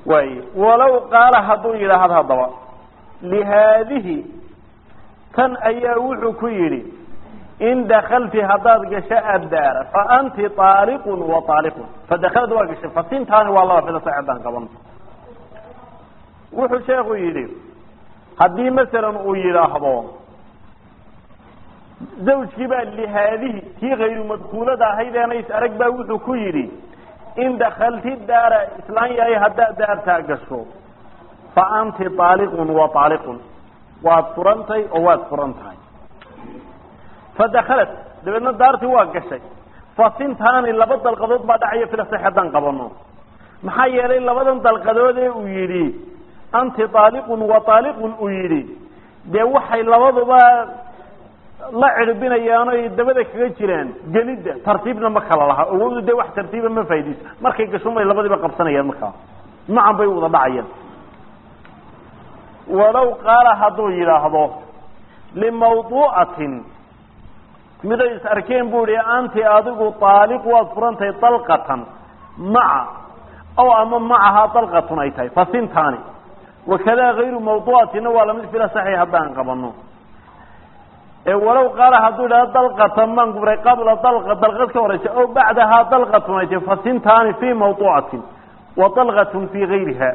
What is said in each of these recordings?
waay walow qaala hadduu yidhaahdo haddaba lihaadihi tan ayaa wuxuu ku yidhi in dakalti haddaad gasho addaara fa anti aaliqun wa aaliqun fadakalad waa gashay fasintaani waa laba fida saxeedaan qaban wuxuu sheekhu yidhi haddii masalan uu yidhaahdo zawjkii baa lihaadihi tii kayru madkuulada ahaydeenna is arag baa wuxuu ku yidhi in dakalti daara islaan yahay haddaad daartaa gasho fa anti aaliqun wa aaliqun waad furantay oo waad furan tahay fadakalat dabeedna daartii waa gashay fasintaani laba dalqadood baa dhacaya filasax haddaan qabano maxaa yeelay labadan dalqadood ee uu yidhi anti aaliqun wa aaliqun uu yidhi dee waxay labaduba la cirbinayaan oy dabada kaga jiraan gelidda tartiibna ma kala laha awoodu dee wax tartiiba ma faa'idayso markay gasho may labadiiba qabsanayaan markaa macan bay wada dhacayaan walow qaala hadduu yidhaahdo limawduucatin miday is arkeen bu ihi anti adigu aaliq waad furantahay dalqatan maca aw ama macahaa dalqatun ay tahay fasintaani wakadaa hayru mawduucatina waa lamid fila saxi haddaan qabano walow qaala hadduu yidhahdo dalqatan maan gubray qabla dalqa dalqad ka horeysa aw bacdahaa dalqatun ay tahay fasintaani fi mawduucatin wa dalqatun fi gayriha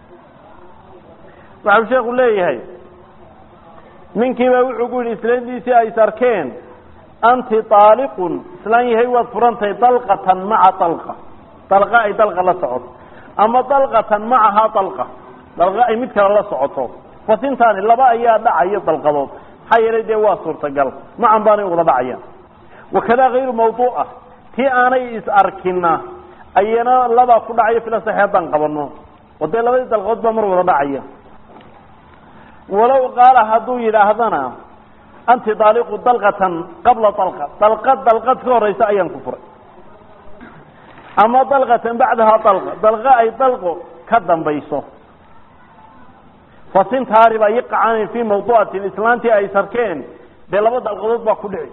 waxau sheeku leeyahay ninkiiba wuxuu ku yidhi islaantiisii ay is arkeen anti aaliqun islaan yahay waad furantahay dalqatan maca dalqa dalqa ay dalqa la socoto ama dalqatan macahaa dalqa dalqa ay mid kale la socoto fasintaani laba ayaa dhacayo dalqadood maxaa yeelay dee waa suurtagal macan baanay wada dhacayaan wakadaa hayru mawduuca tii aanay is arkina ayana labaa ku dhacayo fila saxi haddaan qabano oo dee labadii dalqadood baa mar wada dhacaya walow qaala hadduu yidhaahdana anti daaliqu dalqatan qabla dalqa dalqad dalqad ka horeysa ayaan ku furay ama dalqatan bacdahaa dalqa dalqa ay dalqo ka dambayso fasintaari baa yiqacanin fii mawduucatin islaantii ay sarkeen dee laba dalqadood baa ku dhici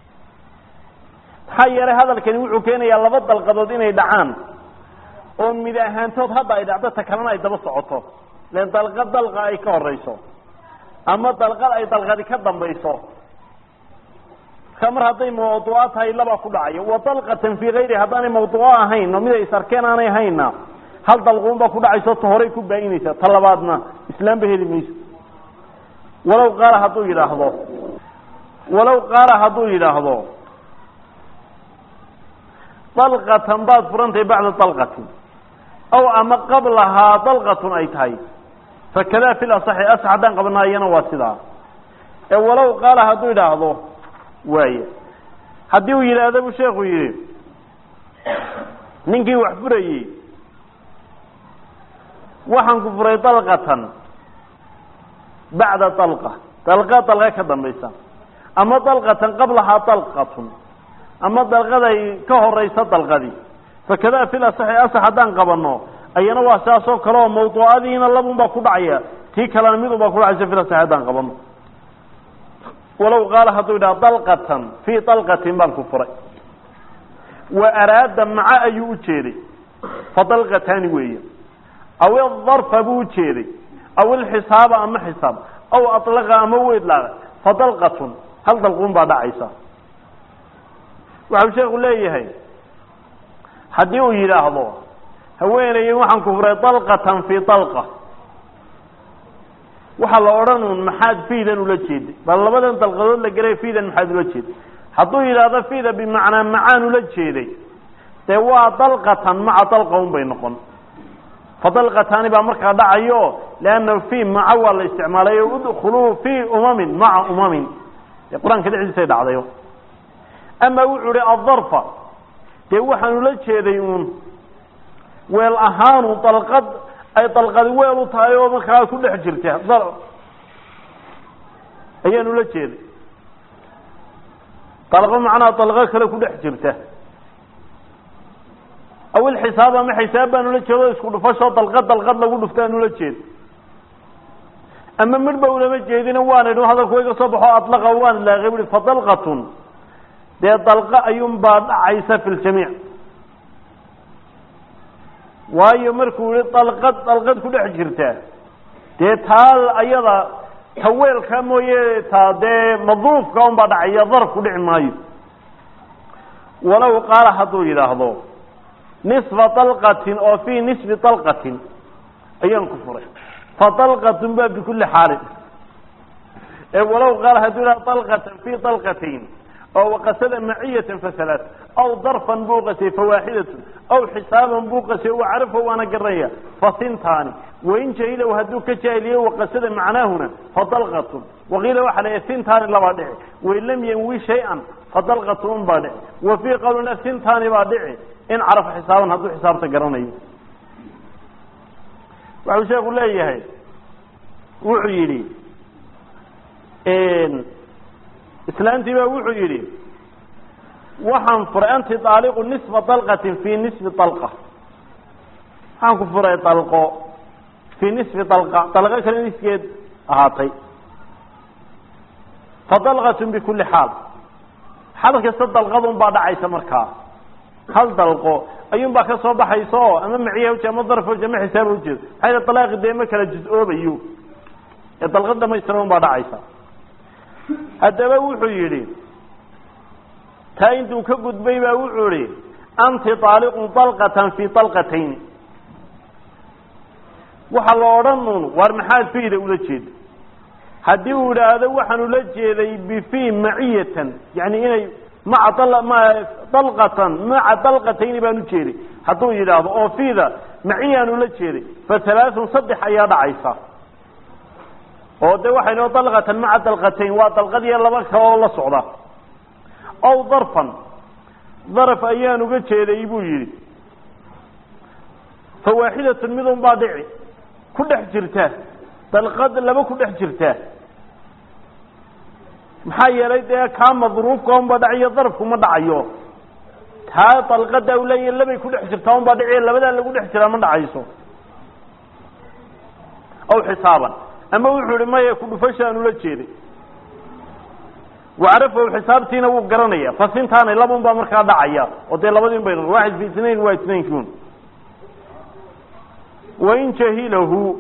maxaa yeelay hadalkani wuxuu keenayaa laba dalqadood inay dhacaan oo mid ahaantood hadda ay dhacdo ta kalena ay daba socoto len dalqad dalqa ay ka horeyso ama dalqad ay dalqadi ka dambayso marka mar hadday mawduuco tahay labaa ku dhacayo wa dalqatan fii kayri haddaanay mawduuco ahayn oo mid ay sarkeen aanay hayna hal dalquun baa ku dhacayso ta horay ku baa-inaysa ta labaadna islaamba heli mayso walow qaala hadduu yidhaahdo walow qaala hadduu yidhaahdo dalqatan baad furantahay bacda dalqatin aw ama qablahaa dalqatun ay tahay fakadaa fi lasaxi asax haddaan qabanaayana waa sidaa ee walow qaala hadduu yidhaahdo waaya haddii uu yidhaahdo buu sheekhu yidhi ninkii wax furayey waxaan ku furay dalqatan bacda dalqa dalqa dalqa ka dambaysa ama dalqatan qablahaa dalqatun ama dalqaday ka horeysa dalqadii fakadaa fi lasaxi asax haddaan qabano ayana waa saasoo kale oo mawduucadiina labun baa ku dhacaya tii kalena midun baa ku dhacaysa fi lasaxi haddaan qabano walow qaala hadduu yidhaha dalqatan fii dalqatin baan ku furay wa araada maca ayuu u jeeday fa dalqataani weeye aw idarfa buu ujeeday aw ilxisaaba ama xisaab aw alaqa ama u idlaaqay fa dalqatun hal dalquun baa dhacaysa waxau sheeku leeyahay haddii uu yidhaahdo haweenayen waxaan ku furay dalqatan fii dalqa waxaa la odhan un maxaad fiidan ula jeeday bal labadan dalqadood la gelay fiidan maxaad ula jeeday hadduu yidhaahdo fiida bimacnaa macaan ula jeeday dee waa dalqatan maca dalqa un bay noqon fadalqataani baa markaa dhacayo leanna fi maca waa la isticmaalayo udkuluu fii umamin maca umamin dee qur-aanka dhexdiisay dhacdayo ama wuxuu ihi adarfa dee waxaan ula jeeday uun weel ahaanu dalqad ay dalqadi weel u tahay oo markaa ku dhex jirta ayaan ula jeeday dalqo macnaha dalqo kale ku dhex jirta aw ilxisaab ama xisaab baan ula jeedo isku dhufashoo dalqad dalqad lagu dhufta aan ula jeedo ama midhba ulama jeedina waan idhi hadalku iga soo baxo adlaqa waan ilaaqay bui fa dalqatun dee dalqa ayuun baa dhacaysa fi ljamiic waayo markuu yihi dalqad dalqad ku dhex jirta dee taa ayada taweelka mooye taa dee madruufka unbaa dhacaya darf ku dhici maayo walow qaala hadduu yidhaahdo nisfa dalqatin oo fii nisfi dalqatin ayaan ku furay fa dalqatun ba bikulli xaalin ee walow qaala hadduu yidhahdo dalqatan fii dalqatayn oo waqasada maciyatan fasalaat aw darfan buu qasiyey fawaaxidatun aw xisaaban buu qasiyey wacarafa waana garanaya fasintaani wain jahilow hadduu ka jaahiliye waqasada macnaahuna fadalqatun waqiila waxa la sintaani labaa dhici wain lam yanwi shay-an fadalqatun un baa dhici wa fii qawlina sintaani baa dhici in carafa xisaaban hadduu xisaabta garanayo waxuu sheeku leeyahay wuxuu yidhi islaantii baa wuxuu yidhi waxaan furay anti daaliqu nisfa dalqatin fii nisfi dalqa waxaan ku furay dalqo fii nisfi dalqa dalqo kale niskeed ahaatay fa dalqatun bikulli xaal xal kasta dalqadun baa dhacaysa markaa hal dalqo ayuun baa ka soo baxaysa oo ama maciya ujeed ama darf ujeed ama xisaab ujeed maxaa yidhi dalaaqi dee ma kala juz-oobayo ee dalqad dhamaystiran un baa dhacaysa haddaba wuxuu yidhi taa intuu ka gudbay baa wuxuu idhi anti taaliqun dalqatan fii dalqatayn waxa la odhan uun waar maxaad fiida ula jeeda haddii uu idhaahdo waxaan ula jeeday bifii maciyatan yani inay maca dalqatan maca dalqatayni baan ujeeday hadduu yidhaahdo oo fiida maciyaan ula jeeday fa halaaثun saddex ayaa dhacaysa oo de waxay noo dalqatan maca dalqatayn waa dalqad iyo laba kale oo la socda ow darfan daraf ayaan uga jeeday buu yidhi fa waaxidatun midun baa dhici ku dhex jirta dalqad laba ku dhex jirta maxaa yeelay dee kaa madruufka unbaa dhacayo darafku ma dhacayo taa dalqada u leeyahy labay ku dhex jirtaa unbaa dhaciyo labadaa lagu dhex jiraa ma dhacayso aw xisaaban ama wuxuu ihi maya kudhufashaan ula jeeday wacarafahu xisaabtiina wuu garanaya fasintaani labun baa markaa dhacaya oo dee labadiin bay waaxid fi isnayn waa isnaynkiun wain jahilahu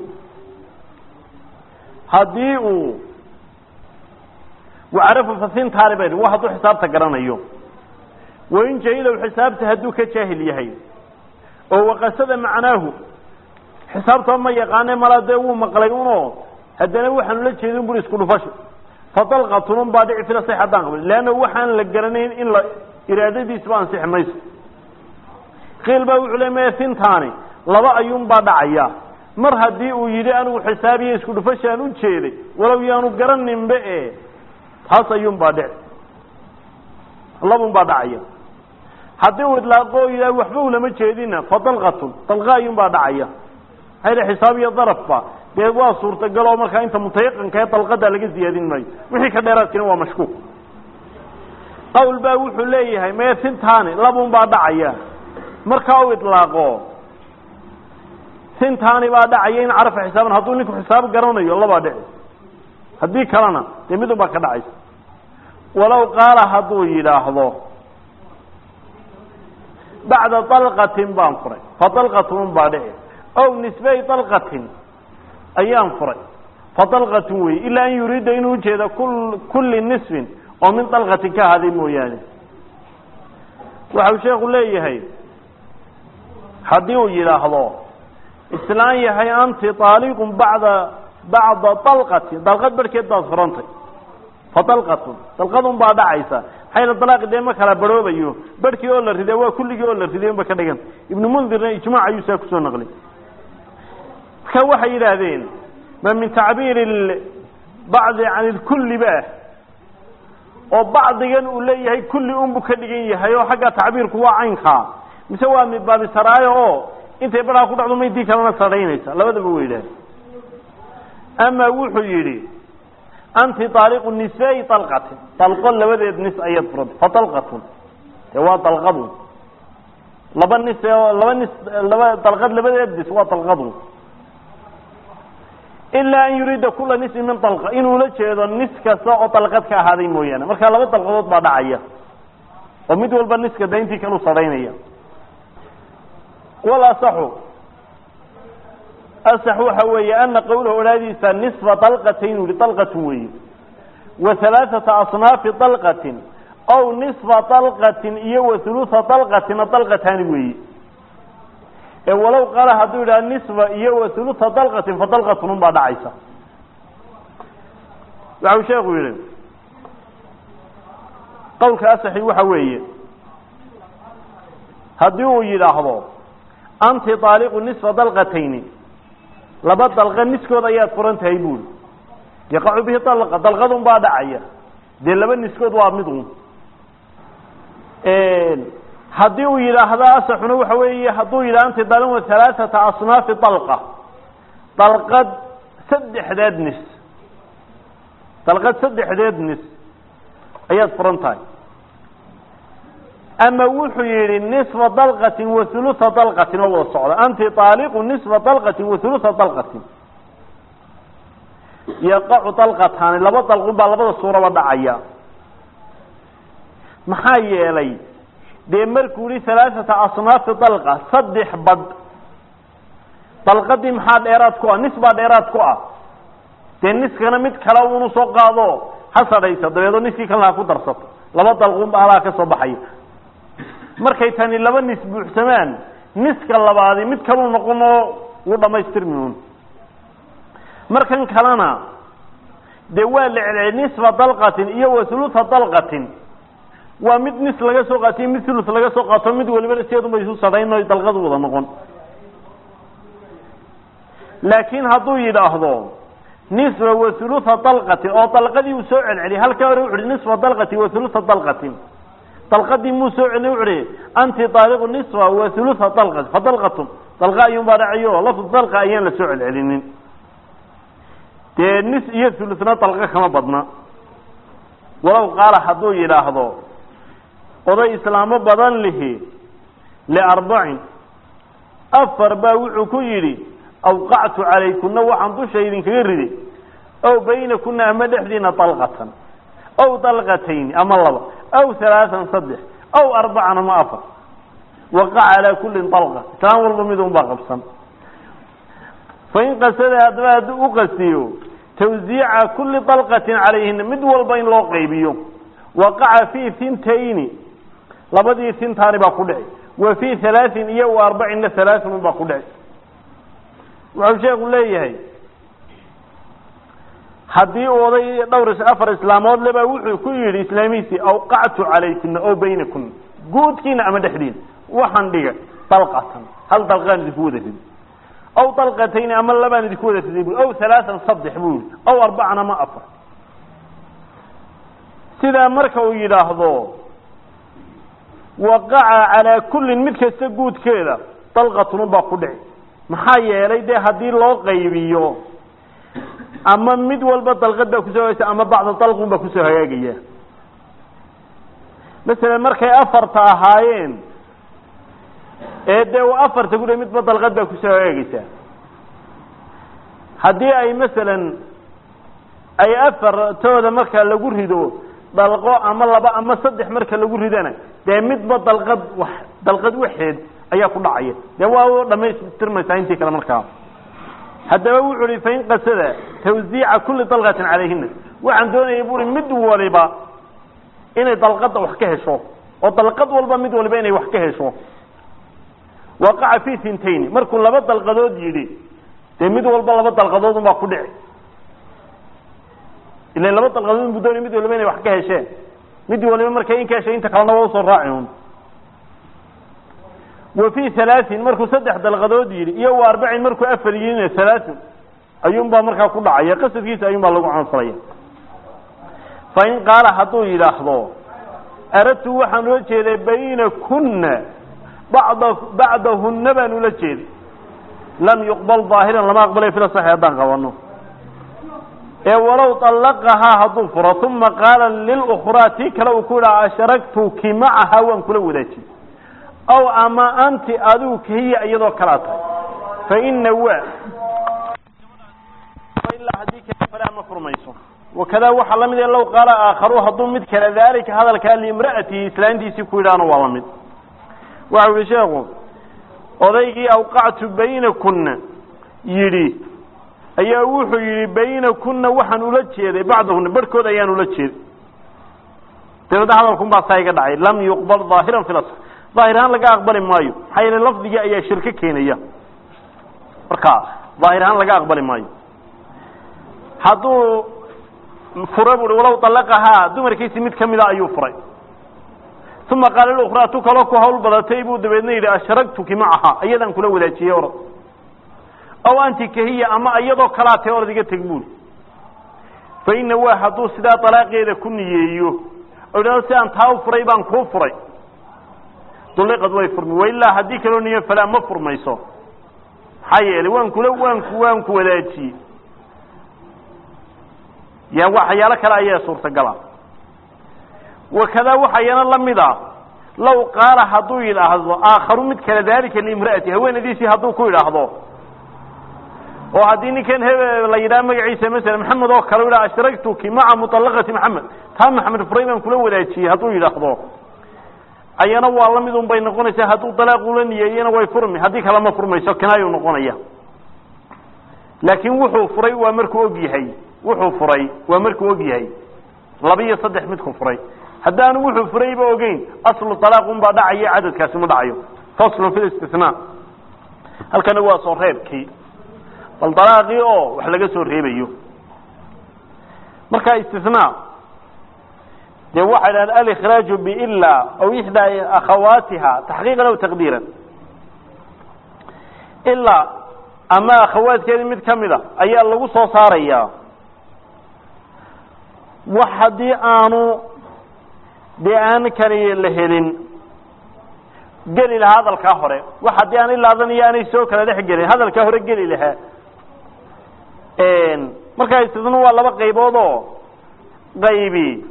haddii uu wacarafa fasintaani bay wa hadduu xisaabta garanayo wain jahilahu xisaabta hadduu ka jaahil yahay oo waqasada macnaahu xisaabtaba ma yaqaane malaa dee wuu maqlay uno haddana waxaan ula jeedin buri isku dhufasho fadalqatunun baa dhici fila sax haddaan qabli leanna waxaan la garanayn in la iraadadiisba ansixi mayso qiil baa wuxuu le maya sintaani laba ayuun baa dhacaya mar haddii uu yidhi anigu xisaabiyo isku dhufashaan u jeeday walow yaanu garaninba e taas ayuun baa dhici labun baa dhacaya haddii uu idlaaqo o yidhaha waxba ulama jeedina fadalqatun dalqa ayuun baa dhacaya maxaa xisaab iyo darafba dee waa suurtagal oo markaa inta mutayaqanka ee dalqada laga ziyaadin maayo wixii ka dheeraadkina waa mashkuuk qawl baa wuxuu leeyahay mee sintaani labun baa dhacaya markaa u idlaaqo sintaani baa dhacaya in carafa xisaaban hadduu ninku xisaab garanayo labaa dhici haddii kalena dee midun baa ka dhacaysa walow qaala hadduu yidhaahdo bacda dalqatin baan furay fa dalqatun baa dhici ow nisbey dalqatin ayaan furay fa dalqatun wey ilaa an yuriida inuu ujeeda kulli nisfin oo min dalqatin ka ahaaday mooyaane waxau sheekhu leeyahay haddii uu yidhaahdo islaan yahay anti aaliqun bacda bacda dalqatin dalqad barhkeed baad furantay fa dalqatun dalqadun baa dhacaysa maxayna dalaaqi dee ma kala barhoobayo barhkii oo la riday waa kulligii oo la riday unba ka dhigan ibnu mundirna ijmac ayuu saa kusoo naqlay marka waxay yidhaahdeen ma min tacbiiri bacdi can ilkulli ba oo bacdigan uu leeyahay kulli unbu ka dhigan yahay oo xagga tacbiirku waa caynkaa mise waa midbaabi saraayo oo intay barhaa ku dhacdo maydii kalena sadhaynaysa labadaba wa yidhahdeen ama wuxuu yidhi anti aaliqu nisfey dalqatin dalqo labadeed nis ayaad furantay fa dalqatun dee waa dalqadun laba nis laba nis laba dalqad labadeed nis waa dalqadun ilaa an yuriida kula nisfin min dalqa inuu la jeedo nis kasta oo dalqad ka ahaaday mooyaane marka laba dalqadood baa dhacaya oo mid walba niska da intii kalu sadhaynaya wal asaxu asax waxa weeye ana qawlahu odhaadiisa nisfa dalqatayn uli dalqatun weeye wa halaaثata asnaafi dalqatin ow nisfa dalqatin iyo wa huluثa dalqatina dalqataani weeye ee walow qaala hadduu yidhaha nisfa iyo wa huluثa dalqatin fa dalqatun un baa dhacaysa waxau sheekhu yihi qawlka asaxi waxa weeye haddii uu yidhaahdo anti طaaliqu nisfa dalqatayni laba dalqa niskood ayaad furan tahay buuri yaqacu bihi dalqa dalqadun baa dhacaya dee laba niskood waa mid un haddii uu yidhaahdo asaxuna waxa weeye hadduu yidhah anti dalin wa halaaثata asnaafi dalqa dalqad saddexdeed nis dalqad saddexdeed nis ayaad furan tahay ama wuxuu yihi nisfa dalqatin wa huluثa dalqatin oo wada socda anti طaaliqu nisfa dalqatin wa huluثa dalqatin yaqacu dalqataani laba dalqun baa labada suuraba dhacaya maxaa yeelay dee markuu yihi halaaثata asnaafi dalqa saddex badh dalqadii maxaa dheeraad ku ah nis baa dheeraad ku ah dee niskana mid kale unu soo qaado ha sadhaysa dabeedoo niskii kalena ha ku darsato laba dalqun ba halaa ka soo baxaya markay tani laba nis buuxsamaan niska labaadi mid kaluu noqon oo wuu dhamaystirmi un markan kalena dee waa la celceliyay nisfa dalqatin iyo wa huluثa dalqatin waa mid nis laga soo qaatiyo mid hulus laga soo qaato mid waliba sideedunba isu sadhayn o dalqadu wada noqon laakiin hadduu yidhaahdo nisfa wa huluثa dalqatin oo dalqadii uu soo celceliyay halkaa hore wuxu uhi nisfa dalqatin wa huluثa dalqatin dalqadii muu soo celin wuxu uhi anti daaliqu nisfa wa huluثa dalqat fa dalqatun dalqa ayuun baa dhacayo lafdu dalqa ayaan la soo celcelinin dee nis iyo huluna dalqa kama badna walow qaala hadduu yidhaahdo oday islaamo badan lihi liarbacin afar baa wuxuu ku yidhi awqactu calaykuna waxaan dusha idinkaga ridi ow baynakuna ama dhexdiina dalqatan ow dalqatayni ama laba aw halaaan saddex aw arbacan ama afar waqaca calaa kullin dalqa islaan walba mid un baa qabsan fain qasada haddaba hadduu u qastiyo tawsiica kulli dalqatin calayhina mid walba in loo qaybiyo waqaca fii hintayni labadii hintaani baa ku dhici wa fii halaain iyo wa arbacina halaaun un baa ku dhici wuxuu sheeku leeyahay haddii uu oday dhowr afar islaamood leba wuxuu ku yidhi islaamihiisii awqactu calaykuna oo baynakuna guudkiina ama dhexdiina waxaan dhiga dalqatan hal dalqaan idinku wada ridi aw dalqatayni ama labaan idinku wada riday bu aw halaaan saddex buu yihi aw arbacan ama afar sidaa marka uu yidhaahdo waqaca calaa kullin mid kasta guudkeeda dalqatun baa ku dhici maxaa yeelay dee haddii loo qaybiyo ama mid walba dalqad baa kusoo hagaysa ama bacda dalqun baa kusoo hagaagaya masalan markay afarta ahaayeen ee dee u afarta ku midba dalqad baa kusoo hagaagaysaa haddii ay masalan ay afartooda marka lagu rido dalqo ama laba ama saddex marka lagu ridana dee midba dalqad wax dalqad waxeed ayaa ku dhacaya dee waa dhamaystirmaysaa intii kale markaa haddaba wuxu uhi fain qasada tawsiica kulli dalqatin calayhina waxaan doonaya bu uhi mid waliba inay dalqada wax ka hesho oo dalqad walba mid waliba inay wax ka hesho waqaca fi hintayni markuu laba dalqadood yidhi dee mid walba laba dalqadood un baa ku dhici ilan laba dalqadood bu doonaya mid waliba inay wax ka hesheen mid waliba markay in ka heshay inta kalena waa usoo raaci un wa fi halaain markuu saddex dalqadood yidhi iyo wa arbacin markuu afar yidhina halaain ayuun baa markaa ku dhacaya qasadkiisa ayuun baa lagu canfalaya fain qaala hadduu yidhaahdo aradtu waxaan ula jeeday bayna kuna bada bacdahuna baan ula jeeday lam yuqbal daahiran lama aqbalay fila saxi haddaan qabano ee walow طallaqahaa hadduu furo uma qaala lilukraa tii kale uu ku yidhaha ashragtuki macaha waan kula wadaajiyey aw ama anti adigu kahiya iyadoo kalaa tahay faina wa ilaa haddii kale fale ama furmayso wakada waxaa la mid e low qaala aakharu hadduu mid kale daalika hadalkaa liimra'atihi islaantiisii ku yidhaahna waa la mid waxau yihi sheekhu odaygii awqactu baynakuna yidhi ayaa wuxuu yidhi bayna kunna waxaan ula jeeday bacdahuna barhkood ayaan ula jeeday dabeedna hadalkun baa saa iga dhacay lam yuqbal ظaahiran fi lasr daahir ahaan laga aqbali maayo maxaa yeele lafdigii ayaa shirko keenaya marka daahir ahaan laga aqbali maayo hadduu fura bui walow dalaqahaa dumarkiisi mid kamida ayuu furay uma qaala liukhraa tu kaloo ku hawl badatay buu dabeedna yidhi ashragtuki macaha iyadaan kula wadaajiyey orod aw anti kahiya ama iyadoo kalaa tae orod iga teg buuli fa ina waa hadduu sidaa dalaaqeeda ku niyeeyo oo yidhahdo si aan taa u furay baan kuu furay duliqad way furmi wailaa haddii kaloo niyo falaa ma furmayso maxaa yeelay waan kula waanku waan ku wadaajiyey ya waxyaalo kale ayaa suurtagala wakadaa waxayana lamid a law qaala hadduu yidhaahdo aakharu mid kale daalika liimra'ati haweenadiisii hadduu ku yidhaahdo oo haddii ninkan he la yidhaha magaciisa masala maxamed oo kale yidhaha ashragtuki maca muطalaqati maxamed taa maxamed furay baan kula wadaajiyey hadduu yidhaahdo ayana waa lamid un bay noqonaysaa hadduu dalaaq ula niyeeyena way furmi haddii kale ma furmayso kinaayuu noqonaya laakiin wuxuu furay waa markuu og yahay wuxuu furay waa markuu og yahay laba iyo saddex midku furay haddaanu wuxuu furayba ogeyn aslu alaaqun baa dhacayo cadadkaasi ma dhacayo faslun fi istina halkana waa soo reebkii bal dalaaqii oo wax laga soo reebayo marka istina dee waxay dhahan alikhraaju bila aw ixdaa akhawaatiha taxqiiqan aw taqdiiran ilaa ama akhawaadkeedii mid kamida ayaa lagu soo saaraya wax haddii aanu dee aan kani la helin geli lahaa hadalkaa hore wax haddii aan ilaadan iyo aanay soo kala dhex gelin hadalkaa hore geli lahaa markaa istisna waa laba qaybood oo qaybi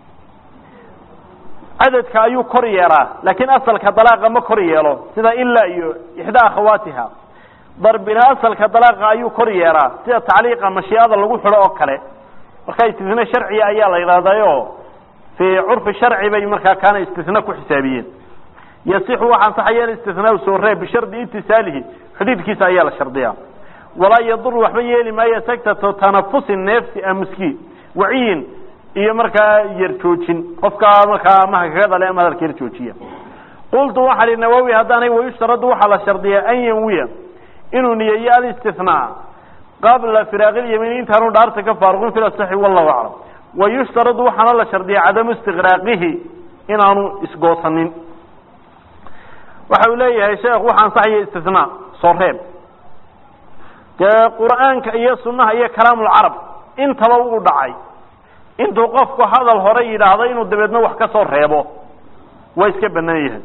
cadadka ayuu kor yeelaa laakiin asalka dalaaqa ma kor yeelo sida ilaa iyo ixdaa akhawaatiha darbina asalka dalaaqa ayuu kor yeelaa sida tacliiqa mashiicada lagu xidho oo kale markaa istisna sharciga ayaa la yidhaahdayo fii curfi sharci bay markaa kaana istisna ku xisaabiyeen yasixu waxa ansaxaya istisnaau soo reeb bishardi itisaalihi xidhiidkiisa ayaa la shardiyaa walaa yadur waxba yeeli maayo sagtato tanafusin neefsi amuski waciyin iyo markaa yar joojin qofkaa markaa amaha kaga dhale ama hadalka yar joojiya qultu waxaa hi nawowi haddaanay wayushtaradu waxaa la shardiyaa an yanwiya inuu niyeeyo alistinaa qabla firaaqi lyamiin intaanu dhaarta ka faaruqin fi asaxi wallahu aclam wayushtaradu waxaana la shardiyaa cadamu istiqraaqihi inaanu isgoosanin waxa uu leeyahay sheekh waxa ansaxaya istinaa soo reeb dee qur'aanka iyo sunnaha iyo kalaamulcarab intaba uu dhacay intuu qofku hadal hore yidhaahdo inuu dabeedna wax ka soo reebo waa iska banaan yahay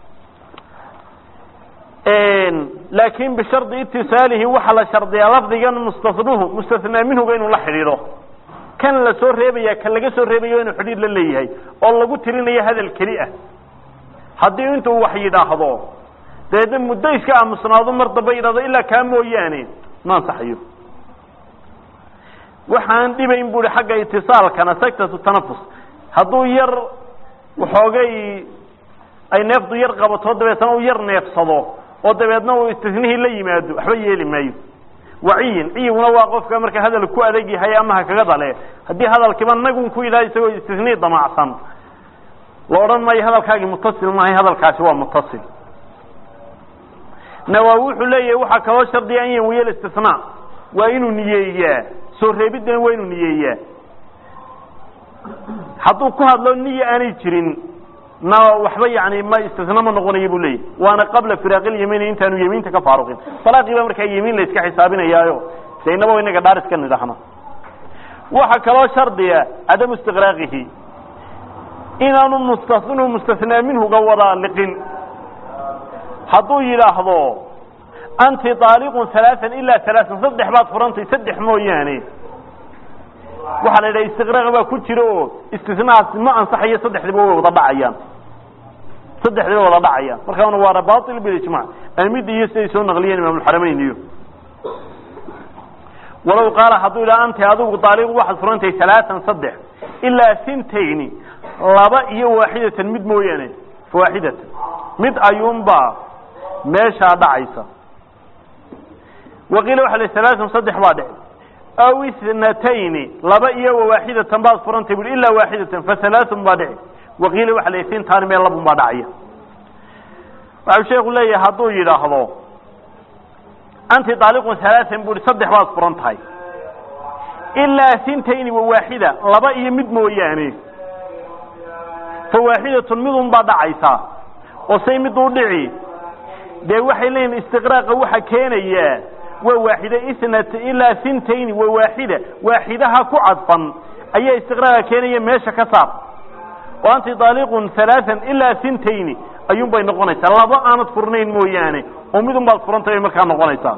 laakin bishardi itisaalihi waxaa la shardiyaa lafdigan mustasnuhu mustasnaa minhuga inuu la xidhiidho kan la soo reebaya kan laga soo reebayo inuu xidhiid la leeyahay oo lagu tirinayo hadal keli ah haddii intuu wax yidhaahdo dabeedna muddo iska aamusnaado mar damba yidhahdo ilaa kaa mooyaane ma ansaxayo waxaan dhibayn bu hi xagga itisaalkana sagtatu tanafus hadduu yar waxoogay ay neefdu yar qabato dabeetna uu yar neefsado oo dabeedna uu istisnihii la yimaado waxba yeeli maayo waciyin ciyiguna waa qofka marka hadal ku adag yahay ama ha kaga dale haddii hadalkiiba nagun ku yidhaha isagoo istisnii damacsan la odhan maayo hadalkaagii mutasil maahay hadalkaasi waa mutasil nawaawi wuxuu leeyahay waxaa kaloo shardiya an yanwiya istisnaa waa inuu niyeeyaa soo reebidana waa inuu niyeeyaa hadduu ku hadlo niya aanay jirin na waxba yani ma istisna ma noqonayo buu leeyahy waana qabla firaaqiyamiini intaanu yemiinta ka faaruqin salaaqii baa markaa yemiin la iska xisaabinayaayo de inaba inaga dhaar iska nidhaahna waxa kaloo shardiya cadamu istiqraaqihi inaanu mustasnu mustasnaa minhuga wada liqin hadduu yidhaahdo anti aaliqun alaaan ilaa alaaan saddex baad furantay saddex mooyaane waxaa la yidhaha istiqraaq baa ku jira oo istisnahaas ma ansaxayo saddexdiba way wada dhacayaan saddexdiba wada dhacayaan markaana waana bail bilijmac amida iyo siday soo naqliyeen imaamulxaramayn iyo walow qaala hadduu yidhaha anti adigu aaliqu waxaad furantay alaaan saddex ilaa sintayni laba iyo waaxidatan mid mooyaane waaxidatan mid ayuunbaa meeshaa dhacaysa waqiila waxa la halaaثun saddex baa dhici aw ithnatayni laba iyo wawaaxidatan baad furantay bui ilaa waaxidatan fahalaaثun baa dhici waqiila waxa la intaani meel labun baa dhacaya waxau sheeku leeyahay hadduu yidhaahdo anti daaliqun halaaثan bui saddex baad furan tahay ilaa hintayni wawaaxida laba iyo mid mooyaane fawaaxidatun midun baa dhacaysaa oo say mid u dhici dee waxay leeyihin istiqraaqa waxa keenaya waa waaxida ithnat ilaa hintayni wa waaxida waaxidaha ku cadfan ayaa istiqraaqa keenaya meesha ka saar oo anti daaliqun halaathan ilaa hintayni ayuun bay noqonaysaa laba aanad furnayn mooyaane oo midun baad furantay bay markaa noqonaysaa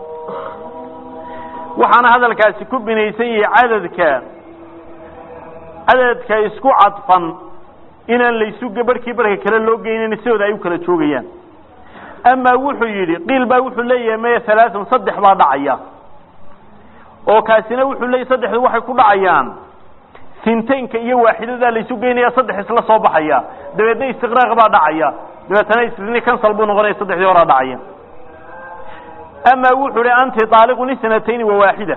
waxaana hadalkaasi ku binaysan yahay cadadka cadadka isku cadfan inaan laysu barhkii barhka kale loo geynin sidooda ay u kala joogayaan amaa wuxuu yidhi qiil baa wuxuu leeyahay maya halaaثan saddex baa dhacaya oo kaasina wuxuu leeyahy saddexdu waxay ku dhacayaan sintaynka iyo waaxidadaa laysu geynaya saddex isla soo baxaya dabeedna istiqraaq baa dhacaya dabeetana isni cancel buu noqonaya saddexdii horaa dhacaya amaa wuxuu hi anti daaliqun isnatayni wa waaxida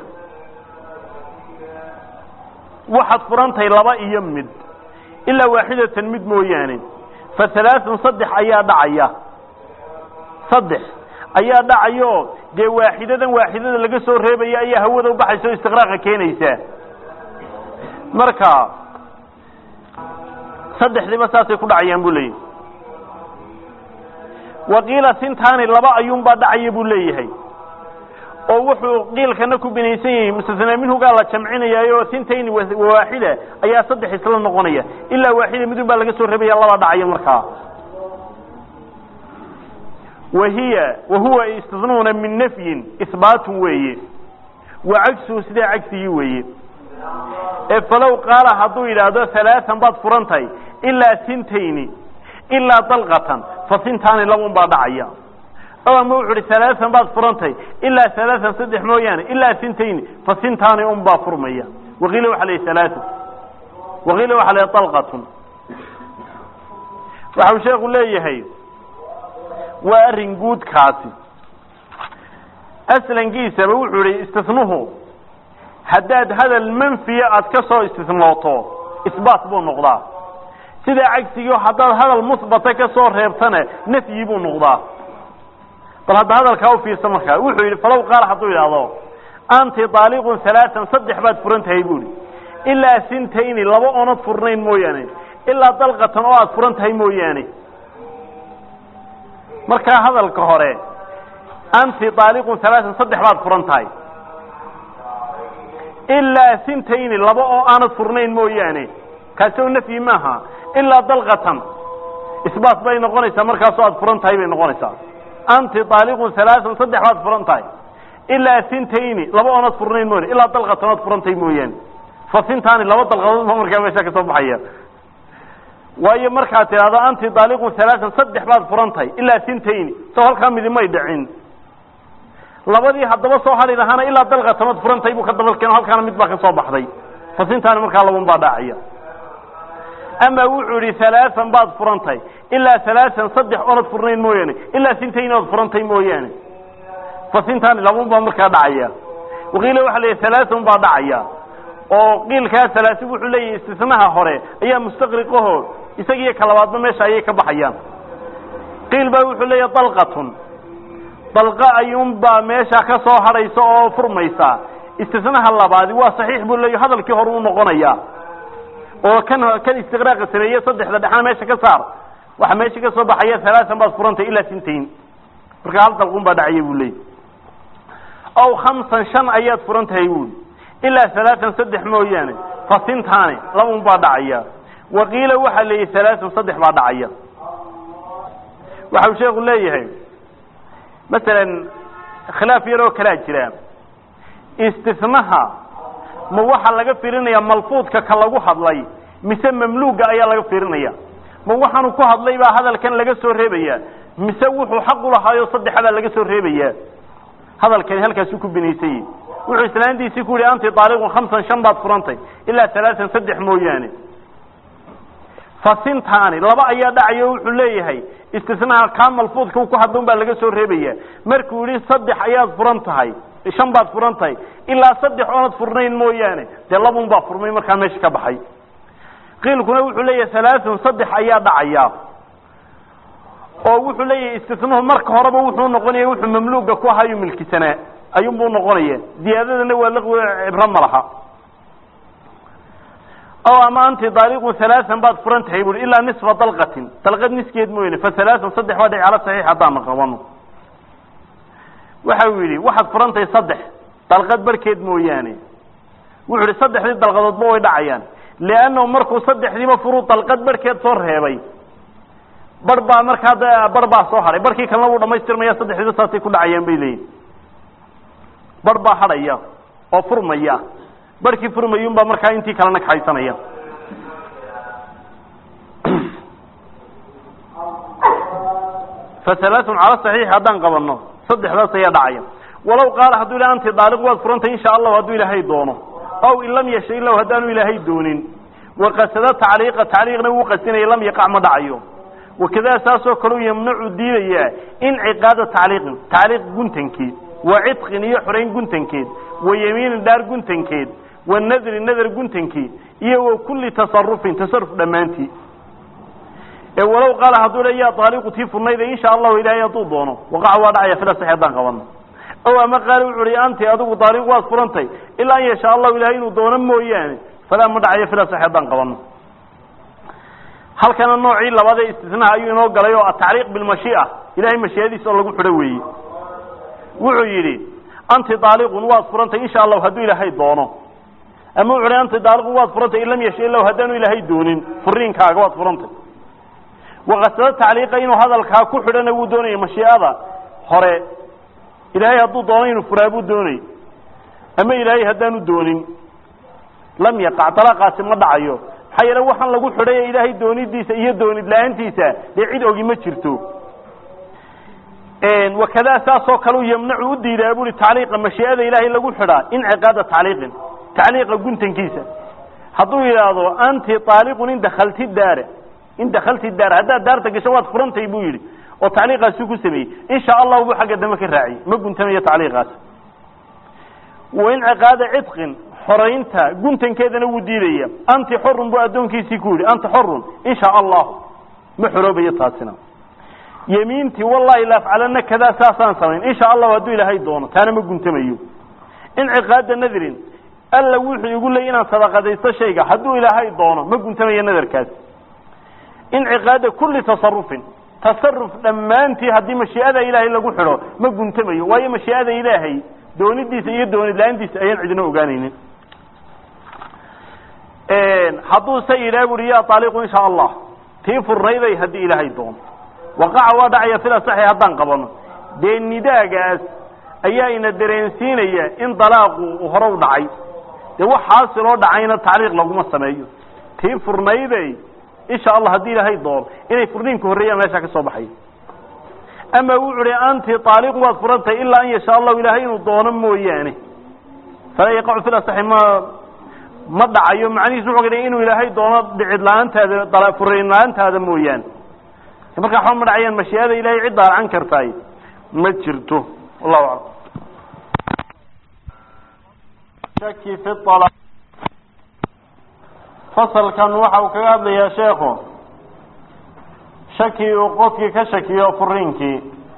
waxaad furantahay laba iyo mid ilaa waaxidatan mid mooyaane fa halaaثun saddex ayaa dhacaya saddex ayaa dhacayo dee waaxidadan waaxidada laga soo reebaya ayaa hawada ubaxaysa o istiqraaqa keenaysa marka saddexdiiba saasay ku dhacayaan buu leeyahay waqiila sintaani laba ayuunbaa dhacaya buu leeyahay oo wuxuu qiilkana ku binaysan yahay mustasnaa minhugaa la jamcinayaayo sintayni waaxida ayaa saddex isla noqonaya ilaa waaxida midun baa laga soo reebaya laba dhacaya markaa wahiya wahuwa istisnuuna min nafyin ihbaatun weeye wa cagsuhu sidaa cagsigii weeye ee falow qaala hadduu yidhaahdo halaaan baad furantahay ilaa sintayni ilaa dalqatan fa sintaani labun baa dhacaya o ama wuxu uhi halaaan baad furantahay ilaa halaaan saddex mooyaane ilaa sintayni fa sintaani un baa furmaya waqiila waxa la halaaan waqiila waxa la dalqatun waxau sheeku leeyahay waa arrin guudkaasi aslankiisaba wuxuu ihi istisnuhu haddaad hadal manfiya aad ka soo istisnooto isbaat buu noqdaa sidaa cagsigii haddaad hadal musbata ka soo reebtana nafyi buu noqdaa bal hadda hadalkaa ufiirsa markaa wuxuu yidhi falow qaal hadduu yidhaahdo anti daaliqun halaaan saddex baad furan tahay bu ihi ilaa sintayni laba oonad furnayn mooyaane ilaa dalqatan oo aad furan tahay mooyaane markaa hadalka hore anti daaliqun halaaan saddex baad furan tahay ilaa sintayni laba oo aanad furnayn mooyaane kaasi oo nafyi maaha ilaa dalqatan isbaat bay noqonaysaa markaasoo aad furan tahay bay noqonaysaa anti daaliqun halaaan saddex baad furan tahay ilaa sintayni laba oonad furnayn mooyaane ilaa dalqatan oad furan tahay mooyaane fa sintaani laba dalqadood ba markaa meesha kasoo baxaya waayo markaad tidhahdo anti daaliqun halaaan saddex baad furan tahay ilaa sintayni soo halkaa midimay dhicin labadii haddaba soo hadhi lahaana ilaa dalqatanood furantay buu ka dabalkeeno halkaana mid baa ka soo baxday fa sintaani markaa labun baa dhacaya ama wuxuu yihi halaaan baad furantay ilaa halaaan saddex oonad furnayn mooyaane ilaa sintayni ood furantay mooyaane fa sintaani labun baa markaa dhacaya waqiila waxa la yidhi halaaan baa dhacaya oo qiilkaa halaasi wuxuu leeyahay istisnaha hore ayaa mustaqriqaho isagiiyo ka labaadba meesha ayay ka baxayaan qiil baa wuxuu leeyahay dalqatun dalqa ayuunbaa meesha ka soo hadhaysa oo furmaysa istisnaha labaadi waa saxiix buu leeyahy hadalkii hore u noqonaya oo kan kan istiqraaqa sameeye saddexda dhexna meesha ka saar waxa meesha ka soo baxaya halaaan baad furantay ilaa sintayn marka hal dalqun baa dhacaya buu leeyahy aw khamsan shan ayaad furan tahay buuli ilaa halaaan saddex mooyaane fa sintaani labun baa dhacaya waqiila waxaa leeyahy halaaan saddex baa dhacaya waxau sheeku leeyahay masalan khilaaf yaroo kalaa jira istisnaha ma waxaa laga fiirinaya malfuudka ka lagu hadlay mise mamluuga ayaa laga fiirinaya ma waxaanu ku hadlay baa hadalkan laga soo reebaya mise wuxuu xaq ulahaayo saddexabaa laga soo reebaya hadalkani halkaasuu ku binaysay wuxuu islaantiisii ku yihi anti daaliqun khamsan shan baad furantay ilaa halaaan saddex mooyaane fasintaani laba ayaa dhacayo wuxuu leeyahay istisnaa kaa malfuudka ku hadla un baa laga soo reebaya markuu yihi saddex ayaad furan tahay shan baad furan tahay ilaa saddex oonad furnayn mooyaane dee labun baa furmay markaa meesha ka baxay qiilkuna wuxuu leeyahay halaathun saddex ayaa dhacaya oo wuxuu leeyahay istisnuhu marka horeba wuxuu noqonaya wuxuu mamluuga ku ahaayuu milkisanaa ayuunbuu noqonaya ziyaadadana waa laqwi cibro ma laha o ama anti daaliqun halaaan baad furan tahay bui ilaa nisfa dalqatin dalqad niskeed mooyane fa halaaan saddex waa dhici cala saxiix haddaana qabano waxa uu yidhi waxaad furan tahay saddex dalqad barhkeed mooyaane wuxuu yihi saddexdii dalqadoodba way dhacayaan liannahu markuu saddexdiiba furuu dalqad barhkeed soo reebay bar baa markaa bar baa soo hadhay barkii kalena wuu dhamaystirmaya saddexdiiba saasay ku dhacayaan bay leeyihin bar baa hadhaya oo furmaya barkii furmayun baa markaa intii kalena kaxaysanaya fa halaaun cala saxiix haddaan qabano saddexdaas ayaa dhacaya walow qaala hadduu ilah anti daaliq waad furantay insha allahu hadduu ilaahay doono aw in lam yasha ilahu haddaanu ilaahay doonin waqasada tacliiqa tacliiqna wuu qasinaya lam yaqac ma dhacayo wakadaa saasoo kaleu yamnacu diidayaa inciqaada tacliiqin tacliiq guntankeed wa cidqin iyo xorayn guntankeed wa yamiinin dhaar guntankeed wa nadri nadar guntankeed iyo wa kulli tasarufin tasaruf dhammaantii ee walow qaala hadduu le yaa daaliqu tii furnayda insha allahu ilaahay hadduu doono waqaca waa dhacaya fila sax haddaan qabano ow ama qaali wuxu uhi anti adigu daaliq waad furantay ilaa an yashaa allahu ilahay inuu doono mooyaane falaa ma dhacayo fila sax haddaan qabano halkana noocii labaad ee istisnaha ayuu inoo galay oo atacriiq bilmashii'a ilahay mashiiadiisa oo lagu xidho weeye wuxuu yidhi anti daaliqun waad furantay insha allahu hadduu ilaahay doono ama wuxu hi anti daaliqun waad furantay in lam yasha ilahu haddaanu ilaahay doonin furiinkaaga waad furantay waqasado tacliiqa inuu hadalkaa ku xidhana wuu doonaya mashii'ada hore ilaahay hadduu doono inuu furaa buu doonay ama ilaahay haddaanu doonin lam yaqac dalaaqaasi ma dhacayo maxaa yeele waxaan lagu xidhay ee ilaahay doonidiisa iyo doonid la-aantiisa dee cid ogi ma jirto wakadaa saasoo kale u yamnacu u diidaa bui tacliiqa mashii'ada ilaahay lagu xidhaa inciqaada tacliiqin tacliiqa guntankiisa hadduu yidhaahdo anti aaliqun in dakalti daara in dakalti daar haddaad daarta gasho waad furantay buu yidhi oo tacliiqaasuu ku sameeyey insha allahu buu xagga dambe ka raaciyey ma guntamayo tacliiqaas wainciqaada cidqin xoraynta guntankeedana wuu diidaya anti xorun buu addoonkiisii ku yidhi anta xorun insha allahu ma xoroobayo taasina yemiintii wallahi laafcalana kadaa saasaan samayn insha allahu hadduu ilaahay doono taana ma guntamayo inciqaada nadrin alla wuxuu igu leeyay inaan sadaqadaysto shayga hadduu ilaahay doono ma guntamayo nadarkaas inciqaada kulli tasarufin tasaruf dhammaantii haddii mashii'ada ilaahay lagu xidho ma guntamayo waayo mashii'ada ilaahay doonidiisa iyo doonid la-aantiisa ayaan cidina ogaanaynin hadduu se yidhaha buri ya aaliqu insha allah tii furnayday haddii ilaahay doono waqaca waa dhacaya fila saxi haddaan qabano dee nidaagaas ayaa ina dareensiinaya in dalaaqu uu hore u dhacay dee wax xaasiloo dhacayna tacliiq laguma sameeyo tii furnayday insha allah haddii ilaahay doono inay furniinku horreeyaan meesha ka soo baxay ama wuxu hi anti aaliqu waad furantay ilaa an yashaa allahu ilaahay inuu doono mooyaane falaa yaqacu fil asaxi ma ma dhacayo macnihiisu wuxuu ka inuu ilaahay doono dhicid la-aantaada furayn la-aantaada mooyaane markaa waxba ma dhacayaan mashii'ada ilahay cid daalacan kartaay ma jirto wallahu aclam shaki fi ala fasalkan waxa uu kaga hadlayaa sheekhu shaki uu qofkii ka shakiyo furiinkii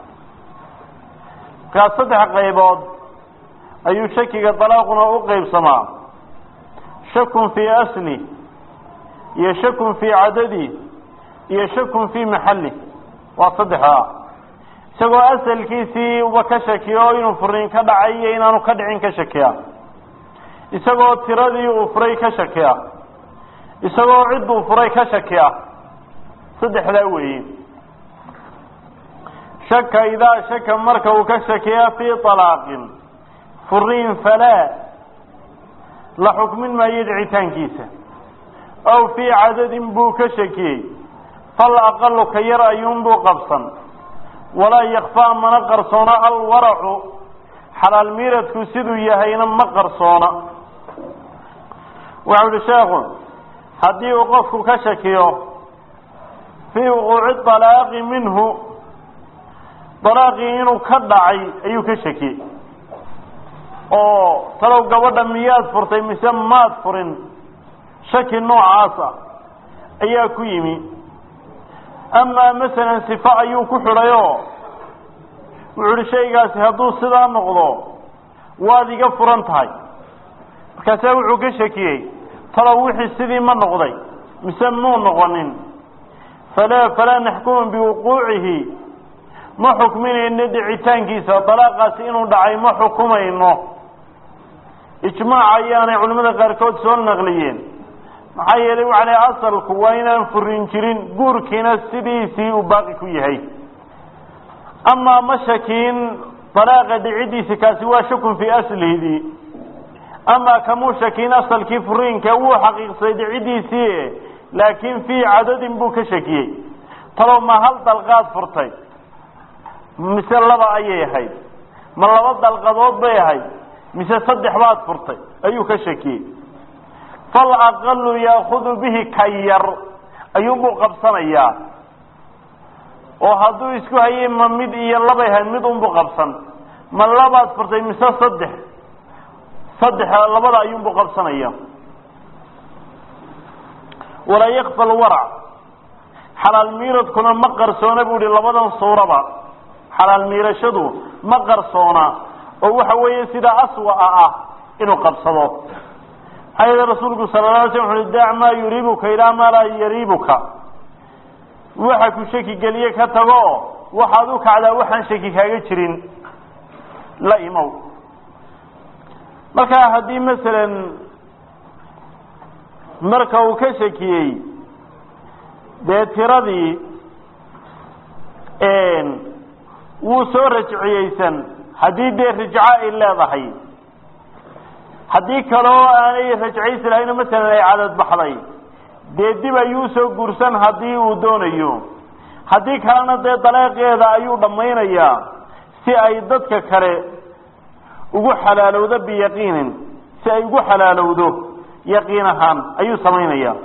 markaa saddex qaybood ayuu shakiga dalaaquna u qeybsamaa shakun fii asli iyo shakun fii cadadi iyo shakun fii maxalli waa saddexdaa isagoo asalkiisii uba ka shakiyo inuu furiin ka dhacay iyo inaanu ka dhicin ka shakiya isagoo tiradii uu furay ka shakiya isagoo cidduu furay ka shakiya saddexdaa weeye shaka idaa shaka marka uu ka shakiya fii alaaqin furiin falaa la xukmin maayo dhicitaankiisa aw fii cadadin buu ka shakiyey fal aqalu ka yar ayuunbuu qabsan walaa yakfaa mana qarsoona alwaracu xalaal miiradku siduu yahayna ma qarsoona waxau ihi sheekhu haddii uu qofku ka shakiyo fii wuquuci dalaaqi minhu dalaaqii inuu ka dhacay ayuu ka shakiyey oo talow gabadha miyaad furtay mise maad furin shaki noocaasa ayaa ku yimi amaa masalan sifa ayuu ku xidhayoo wuxu uhi shaygaasi hadduu sidaa noqdo waad iga furan tahay markaasaa wuxuu ka shakiyey talow wixii sidii ma noqday mise muu noqonin falaa falaa naxkumu biwuquucihi ma xukminayno dhicitaankiisa dalaaqaasi inuu dhacay ma xukumayno ijmaac ayaanay culimmada qaarkood soo naqliyeen maxaa yeelay waxa lay asalku waa inaan furin jirin guurkiina sidiisii uu baaqi ku yahay amaa ma shakiin dalaaqa dhicidiisi kaasi waa shakun fii aslihidii amaa kamuu shakiin asalkii furiinka wuu xaqiiqsaday dhicidiisii laakiin fii cadadin buu ka shakiyey talow ma hal dalqaad furtay mise laba ayay ahayd ma laba dalqadood bay ahayd mise saddex baad furtay ayuu ka shakiyey fal aqalu yaakudu bihi ka yar ayuunbuu qabsanayaa oo hadduu isku hayay ma mid iyo labay ahayd mid unbuu qabsan ma labaad furtay mise saddex saddex labada ayuunbuu qabsanaya walaa yakfa alwarac xalaal miiradkuna ma qarsoona bu ihi labadan suuraba xalaal miirashadu ma qarsoona oo waxa weeye sidaa aswa'a ah inuu qabsado maxaa yeele rasuulku sala la alay slam wuxu uhi daac maa yuriibuka ilaa maa laa yariibuka waxa ku shaki geliye ka tago waxaad u kacdaa waxaan shaki kaaga jirin la imow markaa haddii masalan marka uu ka shakiyey dee tiradii wuu soo rajciyeysan haddii dee rajco ay leedahay haddii kaleo aanay rajcaysi lahayno masalan ay cadad baxday dee dib ayuu soo guursan haddii uu doonayo haddii kalena dee daleeqeeda ayuu dhammaynayaa si ay dadka kale ugu xalaalowdo biyaqiinin si ay ugu xalaalowdo yaqiin ahaan ayuu samaynayaa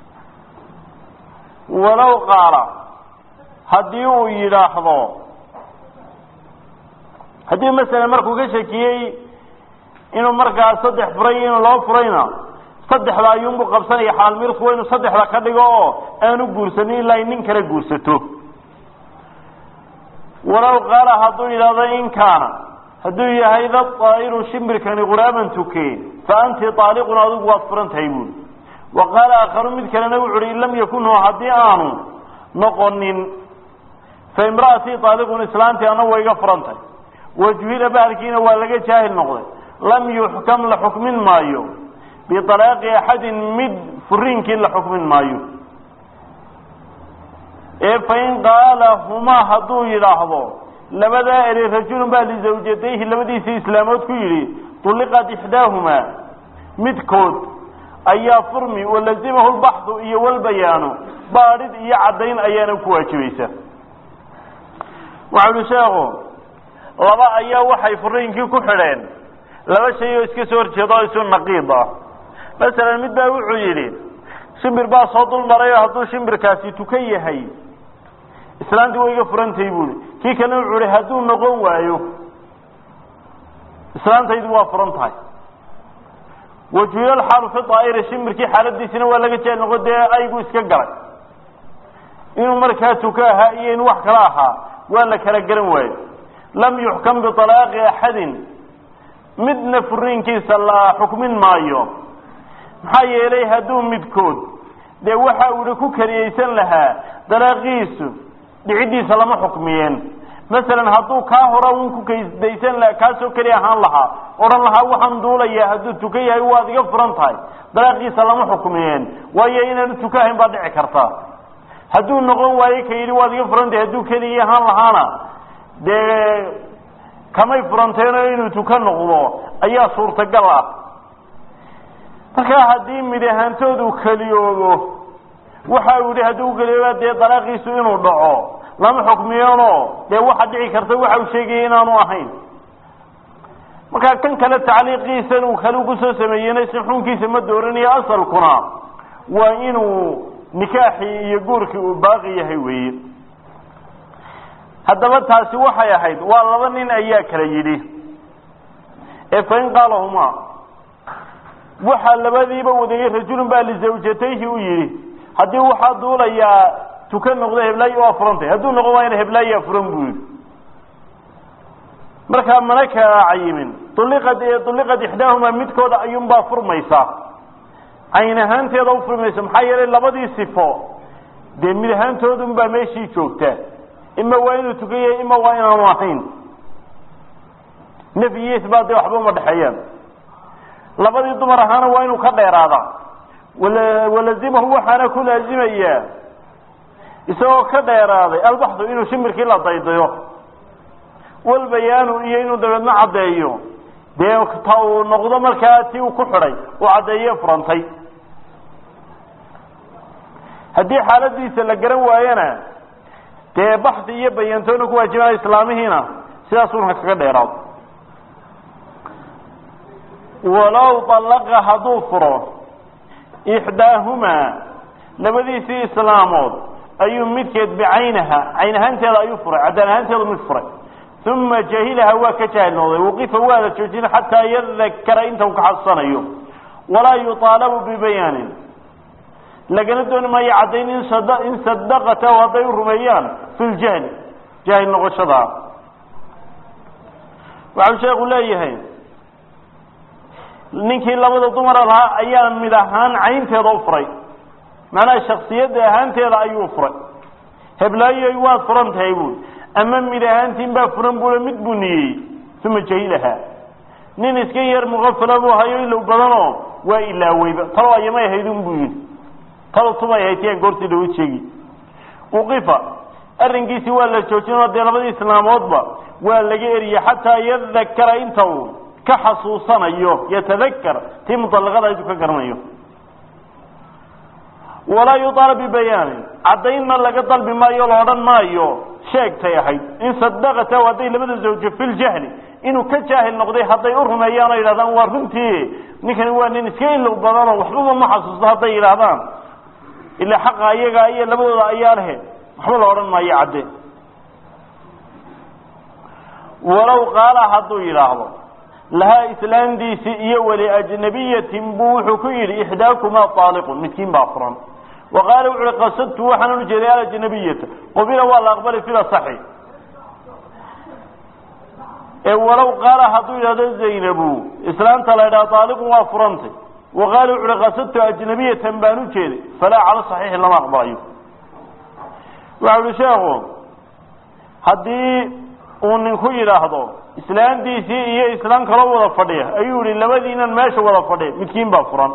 walow qaala haddii uu yidhaahdo haddii masalan markuu ka shakiyey inuu markaa saddex furay inuu laba furayna saddexda ayuunbuu qabsanaya xalaal mirku waa inuu saddexda ka dhigo oo aanu guursanin ilaa ay nin kale guursato walow qaala hadduu yidhahdo in kaana hadduu yahay da daa'iru shimbirkani quraaban tuke fa anti aaliqun adigu waad furan tahay buuli wa qaala aakharu mid kalena wuxu uhi in lam yakun hu haddii aanu noqonin fa imra'atii aaliqun islaantii ana wa iga furan tahay wajuhila bahalkiina waa laga jaahil noqday lam yuxkam la xukmin maayo bialaaqi axadin mid furiinkii la xukmin maayo ee fain qaala humaa hadduu yidhaahdo labadaa eri rajulun baa lizawjatayhi labadiisii islaamood ku yidhi tulliqat ixdaahumaa midkood ayaa furmi walazimahu lbaxdu iyo walbayaanu baadhid iyo caddayn ayaana ku waajibaysa waxau uhi sheekhu laba ayaa waxay furiinkii ku xidheen laba shay oo iska soo horjeeda oo isu naqiid ah masalan mid baa wuxuu yidhi shimbir baa soo dul maray oo hadduu shimbirkaasi tukan yahay islaantii way iga furantahay buuhi kii kalena wuxuu ihi hadduu noqon waayo islaantaydu waa furan tahay wajuilal xaalu fi daa'iri shimbirkii xaaladiisina waa laga jeel noqo dee aygu iska galay inuu markaa tuka ahaa iyo in wax kala ahaa waa la kala garan waayo lam yuxkam bialaaqi axadin midna furiinkiisa la xukmin maayo maxaa yeelay hadduu midkood dee waxa uhi ku kariyeysan lahaa dalaaqiisu dhiciddiisa lama xukmiyeen masalan hadduu kaa hora un ku kaysdaysan laha kaasoo keli ahaan lahaa odhan lahaa waxaan duulayaa hadduu tuka yahay waad iga furan tahay dalaaqiisa lama xukmiyeen waayo inaanu tuka ahayn baa dhici karta hadduu noqon waayo ka yidhi waad iga furan tahay hadduu keligii ahaan lahaana dee kamay furanteenoo inuu tuka noqdo ayaa suurtagal ah markaa haddii mid ahaantoodu keliyoobo waxa uu yihi haddii u keliyooba dee dalaaqiisu inuu dhaco lama xukmiyeenoo dee waxa dhici karta waxa uu sheegaya inaanu ahayn markaa kan kale tacliiqiisan uu kale kusoo sameeyeyna si xuunkiisa ma dooranayo asalkuna waa inuu nikaaxii iyo guurkii uu baaqi yahay weeye haddaba taasi waxay ahayd waa laba nin ayaa kala yidhi ee fain qaalahumaa waxaa labadiiba wadayey rajulun baa lizawjatayhi u yidhi haddii waxaa duulayaa tuka noqdo heblaayi waa furantay hadduu noqon waayna heblaayaa furan buu yidhi markaa mana kala cayimin uliqad uliqad ixdaahumaa midkooda ayuunbaa furmaysaa cayn ahaanteeda u furmaysa maxaa yeelay labadii sifo dee mid ahaantoodunbaa meeshii joogtaa ima waa inuu tukan yahay ima waa inaanu ahayn nafyi iyo isbaat dee waxba uma dhexeeyaan labadii dumar ahaana waa inuu ka dheeraadaa wala walazimahu waxaana ku laazimayaa isagoo ka dheeraaday albaxdu inuu shimirkii la daydayo walbayaanu iyo inuu dabeedna caddeeyo dee ta uu noqdo markaa ti uu ku xidhay uu caddeeye furantay haddii xaaladiisa la garan waayana dee baxdi iyo bayantoona ku waajibanaya islaamihiina sidaasuuna kaga dheeraado walow dallaqa hadduu furo ixdaahumaa labadiisii islaamood ayuu midkeed bicaynaha cayn ahaanteeda ayuu furay caddaan ahaanteedu mid furay uma jahilaha waa ka jaahil noqday waqifa waa la joojin xataa yadakara inta uu ka xasanayo walaa yuaalabu bibayaanin lagana dooni maayo caddayn in in sadaqatahu hadday u rumeeyaan fi ljahli jaahil noqoshadaa waxau sheekhu leeyahay ninkii labada dumara lahaa ayaa mid ahaan caynteeda u furay macnaha shaksiyadda ahaanteeda ayuu furay heblaayoy waad furan tahay buui ama mid ahaantiin baa furan bule mid buu niyeyey uma jahilaha nin iska yar muqafala buu hayo ilow badanoo waa ilaaweyba talo ayamay ahaydun buu yidhi talo tumay ahayd yaan goortii dhawo sheegi uqifa arrinkiisii waa la joojinoo dee labadii islaamoodba waa laga eriyey xataa yadakara inta uu ka xasuusanayo yatadakar tii muطalaqada intuu ka garanayo walaa yuطaalab bibayaanin caddaynna laga dalbi maayo la odhan maayo sheegtay ahayd in sadaqatahu hadday labada zawjo fi ljahli inuu ka jaahil noqday hadday u rumeeyaan oo yidhahdaan waa runtii ninkani waa nin iska ilow badanoo waxbaba ma xasuusto hadday yidhaahdaan ilaa xaqa ayaga iyo labadooda ayaa lehe waxba la odhan maayo cadde walow qaala hadduu yidhaahdo lahaa islaamdiisii iyo wali ajnabiyatin buu wuxuu ku yidhi ixdaakumaa aaliqun midkiin baa furan wa qaala wuxu uhi qasadtu waxaan ujeeday alajnabiyata qubila waa la aqbali fida saxi ee walow qaala hadduu yidhahdo zaynabu islaamta la ydhaha aaliqun waa furantay wa qaala wuxu uhi qasadtu ajnabiyatan baan ujeeday falaa cala saxiixi lama aqbalayo waxa uhi sheekhu haddii uu ninku yidhaahdo islaamdiisii iyo islaam kaloo wada fadhiya ayuu yihi labadiinan meesha wada fadhiya midkiin baa furan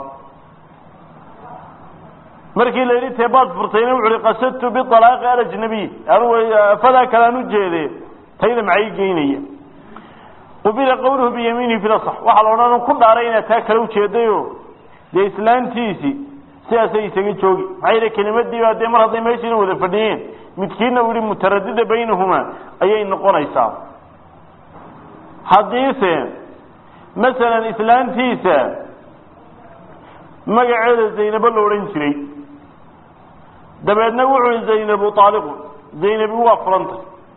markii la yidhi teebaad furtayna wuxu uhi qasadtu bialaaqi alajnabiy anugu afadaa kalaan ujeede tayda maxay geynaya qubila qawluhu biyamiinihi fil asax waxaa la odhan ku dhaaray inaad taa kala ujeedayo dee islaamtiisii sidaasay isaga joogi maxaa yidhi kelimadiibaa dee mar hadday meeshiina wada fadhiyeen midkiina uu yihi mutaradida baynahumaa ayay noqonaysaa haddiise masalan islaantiisa magaceeda zaynabo la odhan jiray dabeedna wuxuu zaynabu aaliqun zaynabi waa furanta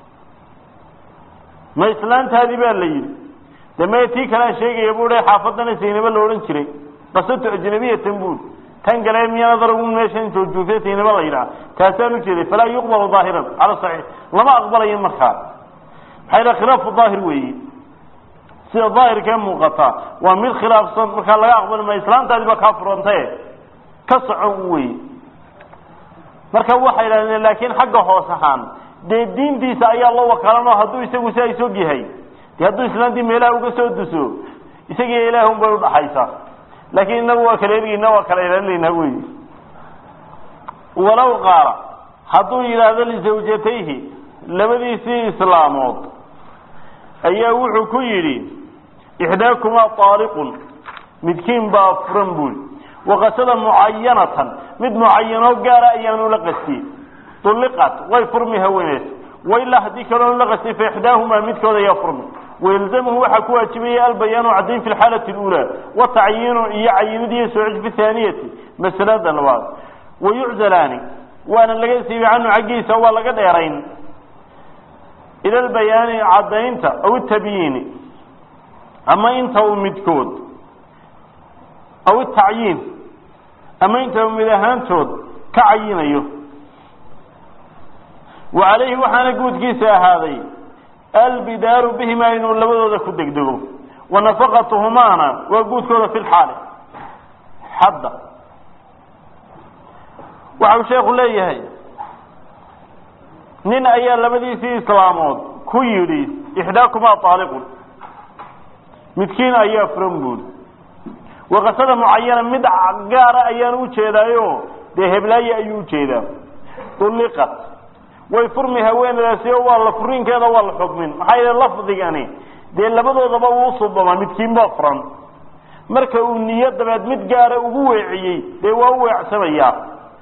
ma islaantaadii baa la yidhi de maya tii kalean sheegaya bu xaafadana zaynabo la odhan jiray qasatu ajnabiyatan buuri tan gale miyaana dargun meeshan joogjoogtay zaynabo la yidhaha taasaan ujeeday falaa yuqbalu daahiran cala saxiix lama aqbalayo markaa maxaa yidhaha khilaafu daahir weeye sida daahirkee muuqata waa mid khilaafsan markaa laga aqbali maayo islaantaadi baa kaa furantae ka socon u weye marka waxay idhahdeen laakiin xagga hoos ahaan dee diintiisa ayaa loo wakaalanoo hadduu isagu sidaa isog yahay dee hadduu islaantii meelaha uga soo duso isagiiyo ilaah un bay udhaxaysaa laakiin inagu waa kala ergeyna waa kala ilaalinaynaa wey walow qaala hadduu yidhaahdo lisawjatayhi labadiisii islaamood ayaa wuxuu ku yidhi ixdaakumaa aaliqun midkiin baa furan buuli waqasada mucayanatan mid mucayanoo gaara ayaanu la qastiyey ulliqat way furmi haweeneed wailaa haddii kaloonu la qastiyey fa ixdaahumaa midkood ayaa furmi wayalzamhu waxaa ku waajibaya albayaanu caddayn fi lxaalati اlأulى watacyiinu iyo cayinid iyo soocid fi thaaniyati masalada labaad wayuczalaani waana laga siibi canhu xaggiisa waa laga dheerayn ila lbayaani caddaynta aw itabyiini ama inta uu midkood aw itacyiin ama inta uu mid ahaantood ka cayinayo wa calayhi waxaana guudkiisa ahaaday albidaaru bihima inuu labadooda ku degdego wa nafaqatuhumaana waa guudkooda fi lxaali hadda waxa uu sheekhu leeyahay nin ayaa labadiisii islaamood ku yidhi ixdaakumaa aaliqun midkiin ayaa furan buuri waqasada mucayana mid gaara ayaan ujeedaayo dee heblaaye ayuu ujeedaa ulliqat way furmi haweenadaasi oo waa la furiinkeeda waa la xukmin maxaa yeele lafdigani dee labadoodaba uu usubama midkiin baa furan marka uu niyo dabeed mid gaara ugu weeciyey dee waa u weecsamayaa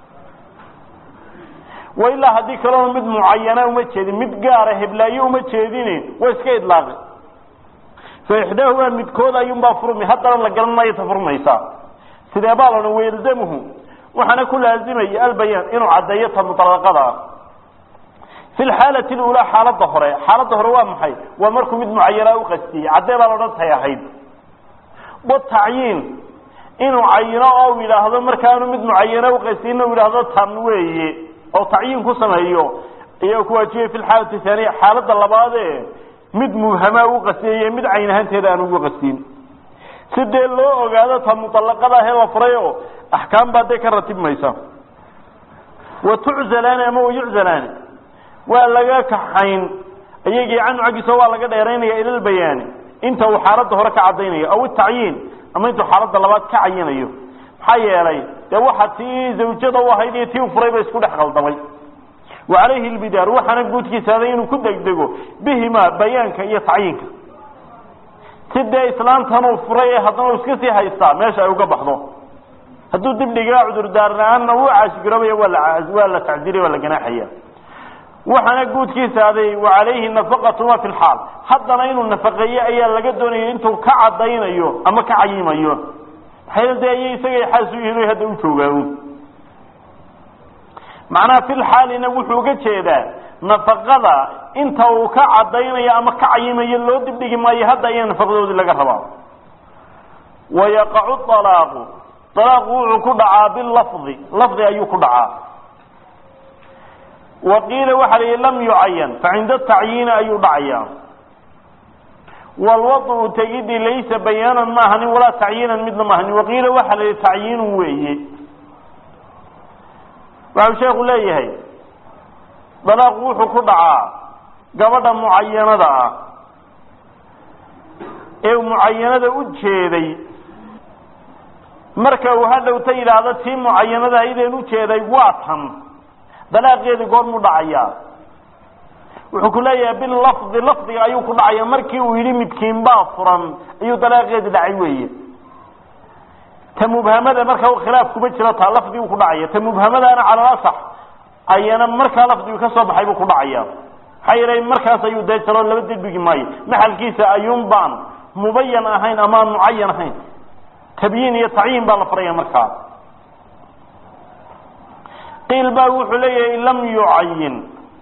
wa ilaa haddii kalena mid mucayana uma jeedin mid gaara heblaaye uma jeedin waa iska idlaaqi fa ixdaahumaa midkood ayuunbaa furmi haddana la garan maayo ta furmaysaa sidee baa la odhan wayalzamuhu waxaana ku laazimaya albayaan inuu caddeeyo ta mutalaqada ah fi lxaalati lulaa xaaladda hore xaaladda hore waa maxay waa markuu mid mucayanaa u qastiyey caddee baa la odhan tay ahayd watacyiin inuu cayino oo yidhaahdo markaanu mid mucayana uqastin u yidhaahdo tan weeye oo tacyiin ku sameeyo ayaa ku waajibay fi lxaalati haaniya xaaladda labaade mid mubhamaa u qastiyay mid cayn ahaanteeda aan ugu qastin si dee loo ogaado ta muطalaqada ahee la furay oo axkaam baa dee ka ratibmaysa wa tuczalaani ama wayuczalaani waa laga kaxayn iyagii canhu xaggiisa waa laga dheeraynaya ila lbayaani inta uu xaaladda hore ka caddaynayo aw itacyiin ama intuu xaaladda labaad ka cayinayo maxaa yeelay dee waxa tii zawjada u ahayd iyo tii u furay ba isku dhex qaldamay wa calayhi lbidaar waxaana guudkiisa aday inuu ku degdego bihima bayaanka iyo tacyiinka si dee islaamtan uu furay ee haddana uu iska sii haystaa meesha ay uga baxdo hadduu dib dhigaa cudurdaar la-aanna uu caasigaroobaya waa la waa la tacdiriya waa la ganaaxaya waxaana guudkiisa aday wa calayhi nafaqatuma fi lxaal haddana inuu nafaqeeyo ayaa laga doonaya intuu ka cadaynayo ama ka cayimayo maxay dee ay isagay xaas u yihiin hadda u joogaan macnaha fi lxaalina wuxuu uga jeedaa nafaqada inta uu ka cadaynayo ama ka cayimayo loo dibdhigi maayo hadda ayaa nafaqadoodii laga rabaa wayaqacu alaaqu alaaqu wuxuu ku dhacaa bilafdi lafdi ayuu ku dhacaa waqiila waxa la yihi lam yucayan facinda tacyiini ayuu dhacayaa walwadu tegidii laysa bayaanan ma ahanin walaa tacyiinan midna ma ahanin waqiila waxa la yihi tacyiinun weeye waxau sheeku leeyahay dalaaqu wuxuu ku dhacaa gabadha mucayanada ah ee mucayanada u jeeday marka uu hadhowta yidhaahdo tii mucayanada aydeen ujeeday waa tan dalaaqeedii goormuu dhacayaa wuxuu ku leeyahay bilafdi lafdiga ayuu ku dhacaya markii uu yidhi midkiin baa furan ayuu dalaaqeedii dhacay weeye ta mubhamada marka khilaaf kuma jiro taa lafdiguu ku dhacaya ta mubhamadaana cala asax ayana markaa lafdigu ka soo baxay buu ku dhacaya maxaa yeelay markaas ayuu dee jalo laba dibigi maayo maxalkiisa ayuun baan mubayan ahayn ama aan mucayan ahayn tabyiin iyo tacyiin baa la faraya markaa qiil baa wuxuu leeyahay lam yucayin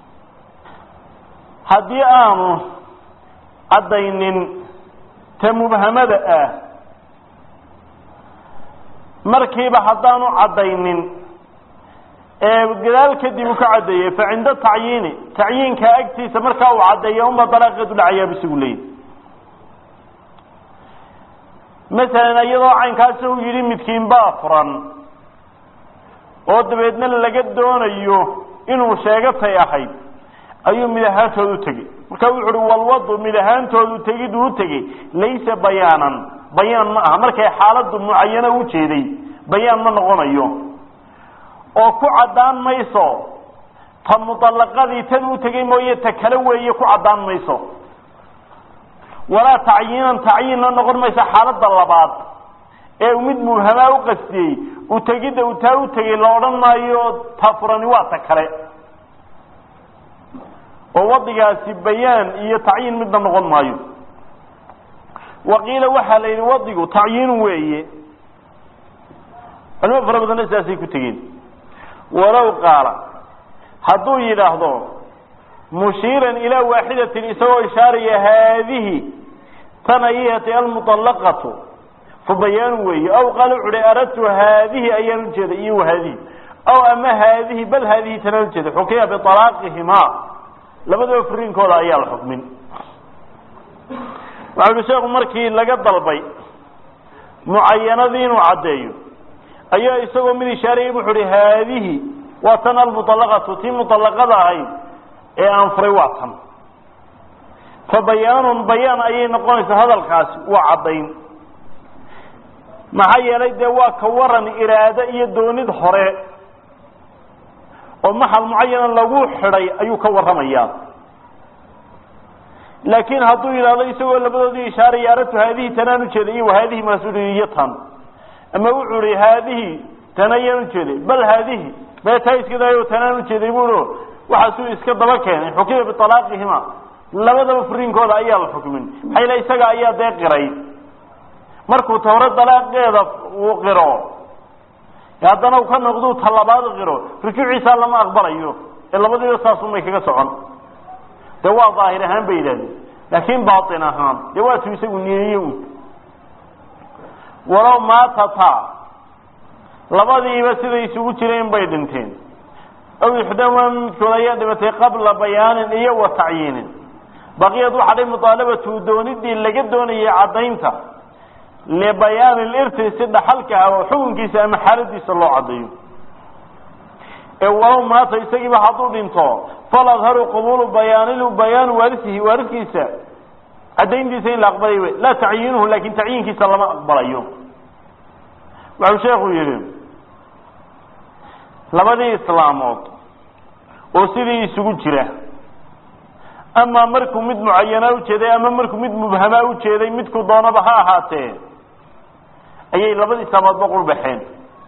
haddii aanu caddaynin ta mubhamada ah markiiba haddaanu caddaynin ee gadaal kadib uu ka caddeeyey fa cinda tacyiini tacyiinka agtiisa markaa uu caddeeya unba dalaaqeedu dhacayaa bisigu leeyahy masalan iyadoo caynkaasi uu yidhi midkiin baa furan oo dabeedna laga doonayo inuu sheegatay ahayd ayuu mid ahaantooda u tegey marka wuxu uhi walwadu mid ahaantoodu tegiduu u tegey laysa bayaanan bayaan ma aha markay xaaladdu mucayano u jeeday bayaan ma noqonayo oo ku caddaan mayso ta muطalaqadii tan u tegey mooye ta kale weeye ku caddaan mayso walaa tacyiinan tacyiinna noqon mayso xaaladda labaad ee mid mubhamaa u qastiyey utegidda uu taa u tegey la odhan maayo ta furani waa ta kale oo wadigaasi bayaan iyo tacyiin midna noqon maayo waqiila waxaa la yidhi wadigu tacyiinu weeye culimo fara badanna sidaasay ku tegeen walow qaala hadduu yidhaahdo mushiiran ilaa waaxidatin isagoo ishaaraya haadihi tan ayati almuطallaqatu fa bayaan weeye aw qaala wuxu uhi aradtu haadihi ayaan ujeeda iyo haadihi aw ama haadihi bal haadihi tanaan ujeeda xukiya bialaaqihimaa labadaba furiinkooda ayaa la xukmin waxa uhi sheekhu markii laga dalbay mucayanadii inuu caddeeyo ayaa isagoo mid ishaarayay wuxu uhi haadihi waa tan almuطallaqatu tii muطallaqada ahayd ee aan furay waa tan fa bayaanun bayaan ayay noqonaysaa hadalkaasi waa caddayn maxaa yeelay dee waa ka waran iraado iyo doonid hore oo maxal mucayana lagu xidhay ayuu ka warramayaa laakiin hadduu yidhahdo isagoo labadoodii ishaaraya aradtu haadihi tanaan ujeeday iyo haadihi maasuuli iyo tan ama wuxuu ihi haadihi tan ayaan ujeeday bal haadihi mee taa iskadayo tanaan ujeeday buu waxaasuu iska daba keenay xukima bialaaqihima labadaba furiinkooda ayaa la xukmin maxaa yale isaga ayaa dee qiray markuu ta hore dalaaqeeda uu qiro haddana uu ka noqduu talabaad qiro rujuuciisaa lama aqbalayo ee labadiiba saasunbay kaga socon dee waa daahir ahaan bay yidhahdeen laakin baatin ahaan dee waatuu isagu niyeeye un walow maatata labadiiba siday isugu jireen bay dhinteen aw ixdaama midkood ayaa dhimatay qabla bayaanin iyo wa tacyiinin baqiyad waxaa dhay muطaalabatu doonidii laga doonayay caddaynta libayaani lirti si dhaxalka ah oo xukunkiisa ama xaaladiisa loo caddeeyo ee walow maata isagiiba hadduu dhinto faladharu qabuulu bayaanil bayaanu waarisihi waariskiisa caddayntiisa in la aqbalay wey laa tacyiinuhu laakin tacyiinkiisa lama aqbalayo waxau sheekhu yihi labadii islaamood oo sidii isugu jira ama markuu mid mucayanaa ujeeday ama markuu mid mubhamaa ujeeday midku doonaba ha ahaatee ayay labadii islaamoodba qurbaxeen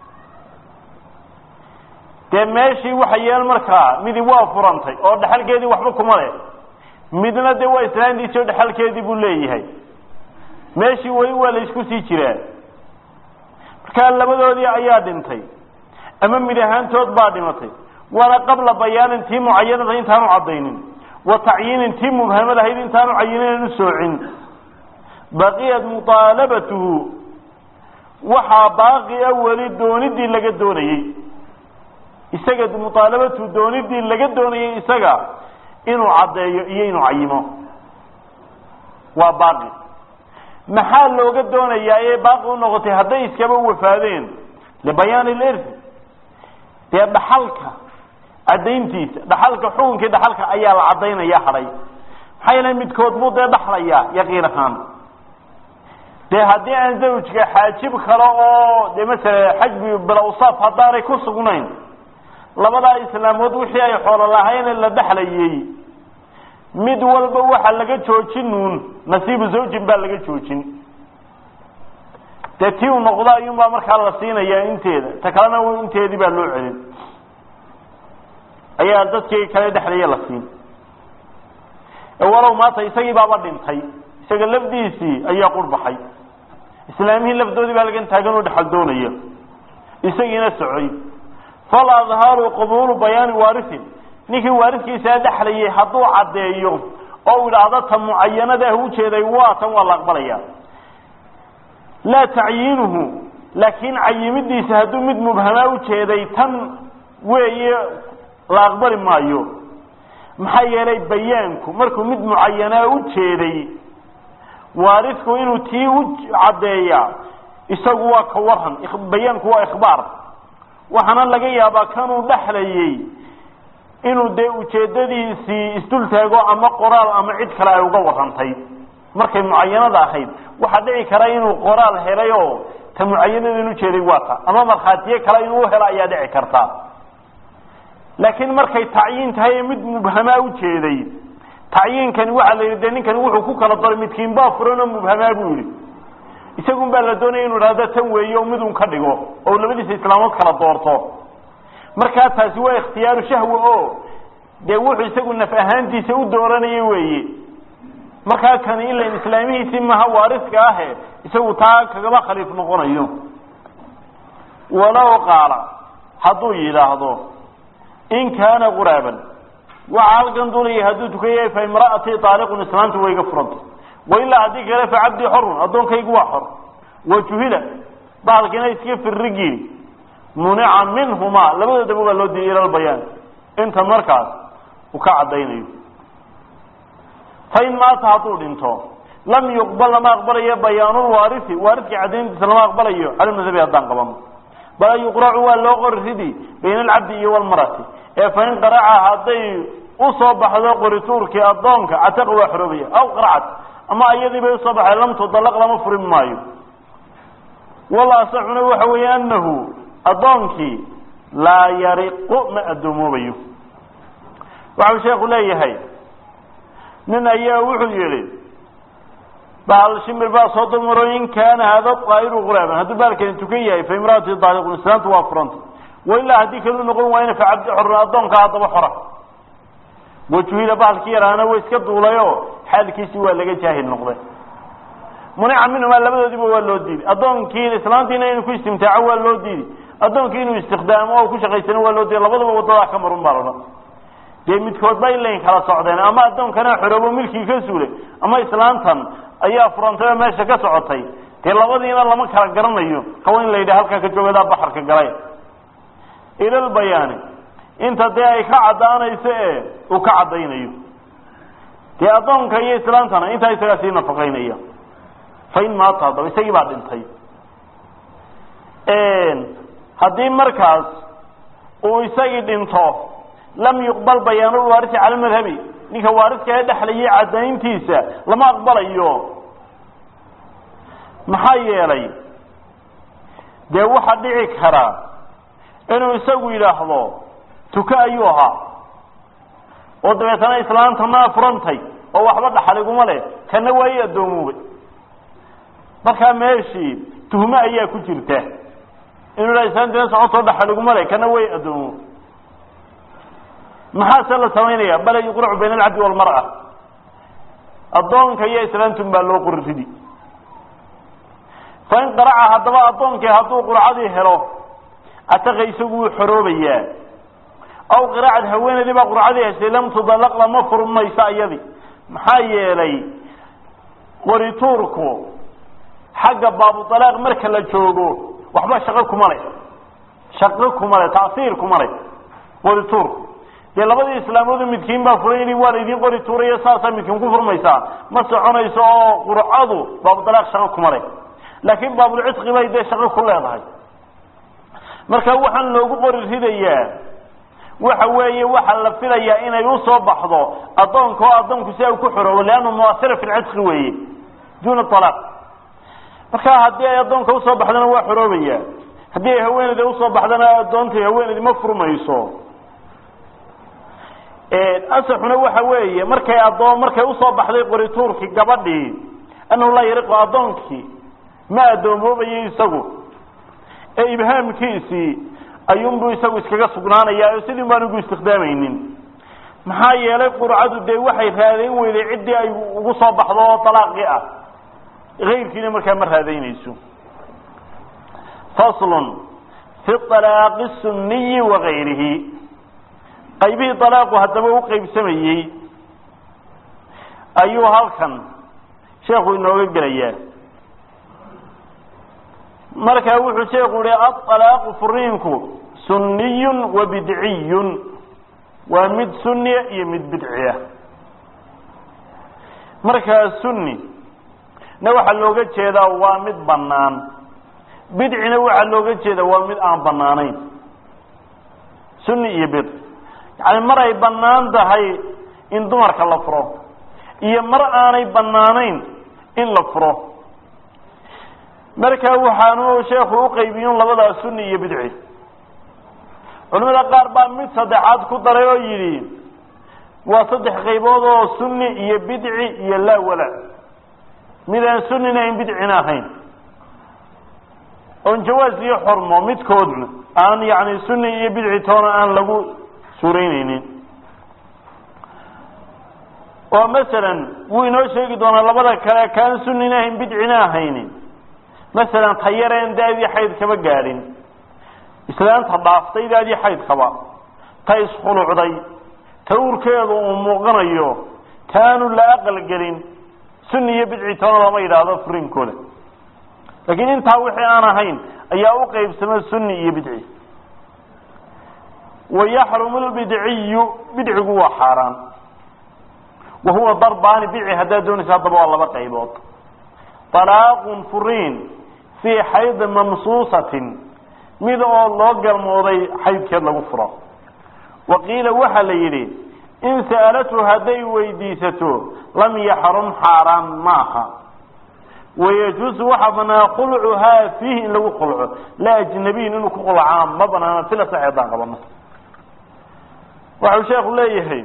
dee meeshii waxa yeel markaa midi waa furantay oo dhexalkeedii waxba kuma leh midna dee waa islaantiisi oo dhexalkeedii buu leeyahay meeshii weli waa la isku sii jiraa markaa labadoodii ayaa dhintay ama mid ahaantood baa dhimatay waana qabla bayaanin tii mucayanada intaanu caddaynin wa tacyiinin tii mubhamad ahayd intaanu cayinin u soocin baqiyat muطaalabatuhu waxaa baaqi a weli doonidii laga doonayey isaga muطaalabatuhu doonidii laga doonayey isaga inuu caddeeyo iyo inuu cayimo waa baaqi maxaa looga doonayaa ee baaqi u noqotay hadday iskaba wafaadeen libayaani lirfi dee dhaxalka caddayntiisa dhaxalka xukunkii dhaxalka ayaa la caddaynaya hadhay maxaa yeele midkood buu dee dhaxlayaa yaqiin ahaan dee haddii aan zawjka xaajib kale oo dee masala xajbi bilawsaaf haddaanay ku sugnayn labadaa islaamood wixii ay xoolo lahayn la dhexlayey mid walba waxa laga joojinuun nasiibu zawjin baa laga joojin dee tii uu noqdo ayuunbaa markaa la siinayaa inteeda ta kalena inteedii baa loo celin ayaa dadkii kale dhexlaya la siin walow maanta isagii baaba dhintay isaga lafdiisii ayaa qurbaxay islaamihii lafdoodii baa lagan taagan oo dhexal doonaya isagiina socoy fal adharu qabuulu bayaani waarisin ninkii waariskiisaa dhexlayay hadduu caddeeyo oo idhaahdo ta mucayanada ah ujeeday waa tan waa la aqbalaya laa tacyiinuhu laakiin cayimidiisa hadduu mid mubhamaa ujeeday tan weeye la aqbali maayo maxaa yeelay bayaanku markuu mid mucayanaa ujeeday waarisku inuu tii u caddeeyaa isagu waa ka waran bayaanku waa ikhbaar waxaana laga yaabaa kanuu dhexlayey inuu dee ujeedadiisii isdul taago ama qoraal ama cid kale ay uga warantay markay mucayanada ahayd waxaa dhici kara inuu qoraal helay oo ta mucayanada in ujeeday waa ta ama markhaatiye kale inuu helo ayaa dhici karta laakiin markay tacyiin tahay ee mid mubhamaa ujeeday tacyiinkani waxaa la yidhi de ninkani wuxuu ku kala daray midkiin baa furan oo mubhamaa buu yidhi isagun baa la doonaya inu idhahdo tan weeye oo midun ka dhigo oo labadiisa islaamood kala doorto markaa taasi waa ikhtiyaaru shahwa o dee wuxuu isagu naf ahaantiisa u dooranaya weeye markaa kani ilan islaamihiisii maha waariska ahe isagu taa kagaba khaliif noqonayo walow qaala hadduu yidhaahdo in kaana quraaban waxa halkan duulaya hadduu tukaya fa imra'atii taaliqun islaantu way iga furanta wailaa haddii kale fa cabdii xorun addoonkaygu waa xor wa juhila bahalkiina iska firrigiin munica minhumaa labadoodaba waa loo diiyay ila lbayaan inta markaas uu ka caddaynayo fa in maata hadduu dhinto lam yuqbal lama aqbalayo bayaanulwaarisi waariskii caddayntiisa lama aqbalayo cala madhabi haddaan qabano bal yuqracu waa loo qori ridi bayna alcabdi iyo walmarati ee fa in qaraca hadday usoo baxdo qorituurkii addoonka cataqa waa xoroobaya aw qaracad ama iyadii bay usoo baxday lam tudalaq lama furin maayo wala asaxuna waxa weeye anahu addoonkii laa yariqu ma addoomobayo waxau sheeku leeyahay nin ayaa wuxuu yihi bahal shimir baa soo dumaro in kaana hada daa'iru quraaban hadduu baalkani tukan yahay fa imraati daaliqun islaantu waa furanta wailaa haddii kalu noqon waayna fa cabdi xor addoonka haddaba xora wajuhila bahalkii yaraana way iska duulayo xaalkiisii waa laga jaahil noqday munica minhumaa labadoodiba waa loo diiday addoonkii islaantiina inuu ku istimtaaco waa loo diiday addoonkii inuu istiqdaamo oo ku shaqaysano waa loo diiday labadaba wadadaa ka marun baa lodhan dee midkood bay layn kala socdeen ama addoonkana xoroobo milkii ka suulay ama islaantan ayaa furantay oo meesha ka socotay dee labadiina lama kala garanayo kawa in la yidhaha halkaa ka joogadaa baxarka galay ilalbayaani inta dee ay ka caddaanayso ee uu ka caddaynayo dee addoonka iyo islaantana intaa isagaa sii nafaqaynaya fa in maata haddaba isagii baa dhintay haddii markaas uu isagii dhinto lam yuqbal bayaanulwaarisi cala madhabi ninka waariska ee dhexlayay caddayntiisa lama aqbalayo maxaa yeelay dee waxaa dhici karaa inuu isagu yidhaahdo tuka ayuu ahaa oo dabeetana islaantanaa furantay oo waxba dhaxaliguma leh kana waa i addoomoobay markaa meeshii tuhme ayaa ku jirta inuu ha islaantina socotoo dhaxaliguma leh kana way addoomoobay maxaase la samaynaya bala yuqracu bayna alcabdi walmar'a addoonka iyo islaantun baa loo qori ridi fa in qaraca haddaba addoonkii hadduu qurcadii helo ataqa isagu wuu xoroobayaa aw qiraacad haweenaydii baa qurcadii heshay lam tudalaq lama furmayso iyadii maxaa yeelay qorituurku xagga baabudalaaq marka la joogo waxba shaqo kuma leh shaqo kuma leh tacsiir kuma leh qorituurku dee labadii islaamoodu midkiin baa furan yidhi waa laydin qori tuurayo saasaa midkiin ku furmaysaa ma soconayso oo qurcadu baabudalaaq shaqo kuma leh laakiin baabulcisqi bay dee shaqo ku leedahay marka waxaan loogu qori ridayaa waxa weeye waxaa la filayaa inay usoo baxdo addoonka oo addoonku si ay ku xoroobo leannu muasira fi lcisqi weeye duuna alaaq marka haddii ay addoonka usoo baxdana waa xoroobaya haddii ay haweeneyda usoo baxdana addoontay haweeneydi ma furmayso asaxuna waxa weeye markay addoon markay usoo baxday qorituurkii gabadhii annahu laa yariqu addoonkii ma addoomoobaya isagu ee ibhaamkiisii ayuunbuu isagu iskaga sugnaanayaa oo sidii baan ugu istikdaamaynin maxaa yeelay qurcadu dee waxay raadayn weyday ciddii ay ugu soo baxdo oo dalaaqii ah kayrkiina markaa ma raadaynayso faslun fi alaaqi sunniyi wa gayrihi qaybihii dalaaqu haddaba u qaybsamayey ayuu halkan sheekhu inooga gelayaa markaa wuxuu sheeku yihi aalaaqu furiinku sunniyun wa bidciyun waa mid sunniya iyo mid bidciya markaa sunni na waxaa looga jeedaa waa mid bannaan bidcina waxaa looga jeedaa waa mid aan bannaanayn sunni iyo bidc yacni mar ay bannaan tahay in dumarka la furo iyo mar aanay bannaanayn in la furo markaa waxaanu sheekhu uqaybiyun labadaa sunni iyo bidci culimada qaar baa mid saddexaad ku daray oo yidhi waa saddex qaybood oo sunni iyo bidci iyo laa wala mid aan sunnina ayn bidcina ahayn oon jawaaz iyo xormo midkoodna aan yani sunni iyo bidci toona aan lagu suuraynaynin oo masalan wuu inoo sheegi doonaa labada kale kaan sunnina ahayn bidcina ahaynin masalan tayareen daadii xayd kaba gaadhin islaanta dhaaftaydaadii xaydkaba ta iskhulucday ta uurkeedu uu muuqanayo taanu la aqalgelin sunni iyo bidci toona lama yidhaahdo furiinkooda laakiin intaa wixii aan ahayn ayaa u qeybsama sunni iyo bidci wayaxrumu lbidciyu bidcigu waa xaaraan wa huwa darbaani bidci haddaad doonaysa haddaba waa laba qaybood طalaaqun furiin fii xaydin mamsuusatin mid oo loo galmooday xaydkeed lagu furo wa qiila waxaa la yidhi in sa'alatu hadday weydiisato lam yaxrum xaaraan maaha wayajuusu waxaa banaa khulcuhaa fiihi in lagu khulco la ajnabiyin inuu ku khulcaa ma banaana sila sax haddaan qabano waxau sheekhu leeyahay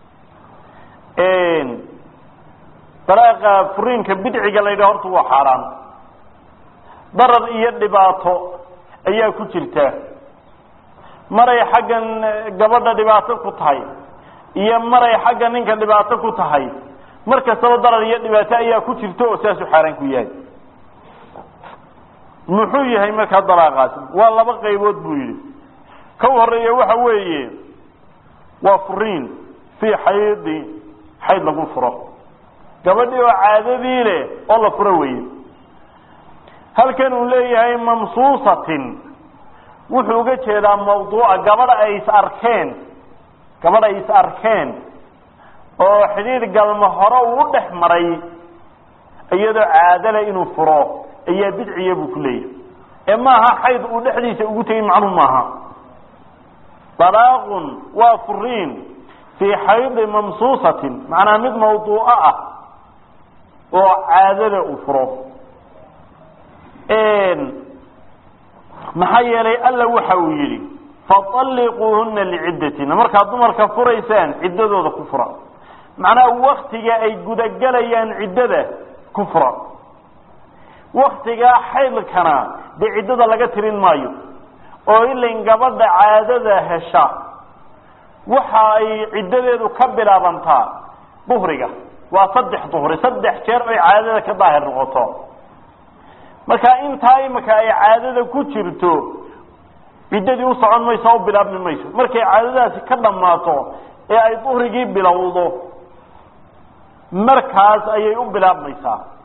dalaaqa furiinka bidciga la yidhaha horta waa xaaraan darar iyo dhibaato ayaa ku jirta maray xaggan gabadha dhibaato ku tahay iyo maray xagga ninka dhibaato ku tahay mar kastaba darar iyo dhibaato ayaa ku jirta oo saasuu xaaraan ku yahay muxuu yahay markaa dalaaqaasi waa laba qaybood buu yidhi ka horeeya waxa weeye waa furiin fii xaydi xayd lagu furo gabadhii oo caadadii leh oo la furo weye halkan uu leeyahay mamsuusatin wuxuu uga jeedaa mawduuca gabadha ay is arkeen gabadh ay is arkeen oo xidhiir galma hore uu u dhex maray iyadoo caadale inuu furo ayaa bidciya buu ku leeyahay ee maaha xayd uu dhexdiisa ugu tegay macluum maaha dalaaqun waa furiin fii xaydi mamsuusatin macnaa mid mawduuco ah oo caadada uu furo maxaa yeelay alla waxa uu yidhi faطalliquuhuna liciddatina markaad dumarka furaysaan ciddadooda ku fura macnaha waktiga ay gudagelayaan ciddada ku fura waktigaa xaydkana dee ciddada laga tirin maayo oo ilain gabadha caadada hesha waxa ay ciddadeedu ka bilaabantaa duhriga waa saddex duhri saddex jeer oy caadada ka daahir noqoto marka intaa imika ay caadada ku jirto ciddadii u socon mayso o bilaabmi mayso markay caadadaasi ka dhammaato ee ay duhrigii bilowdo markaas ayay u bilaabmaysaa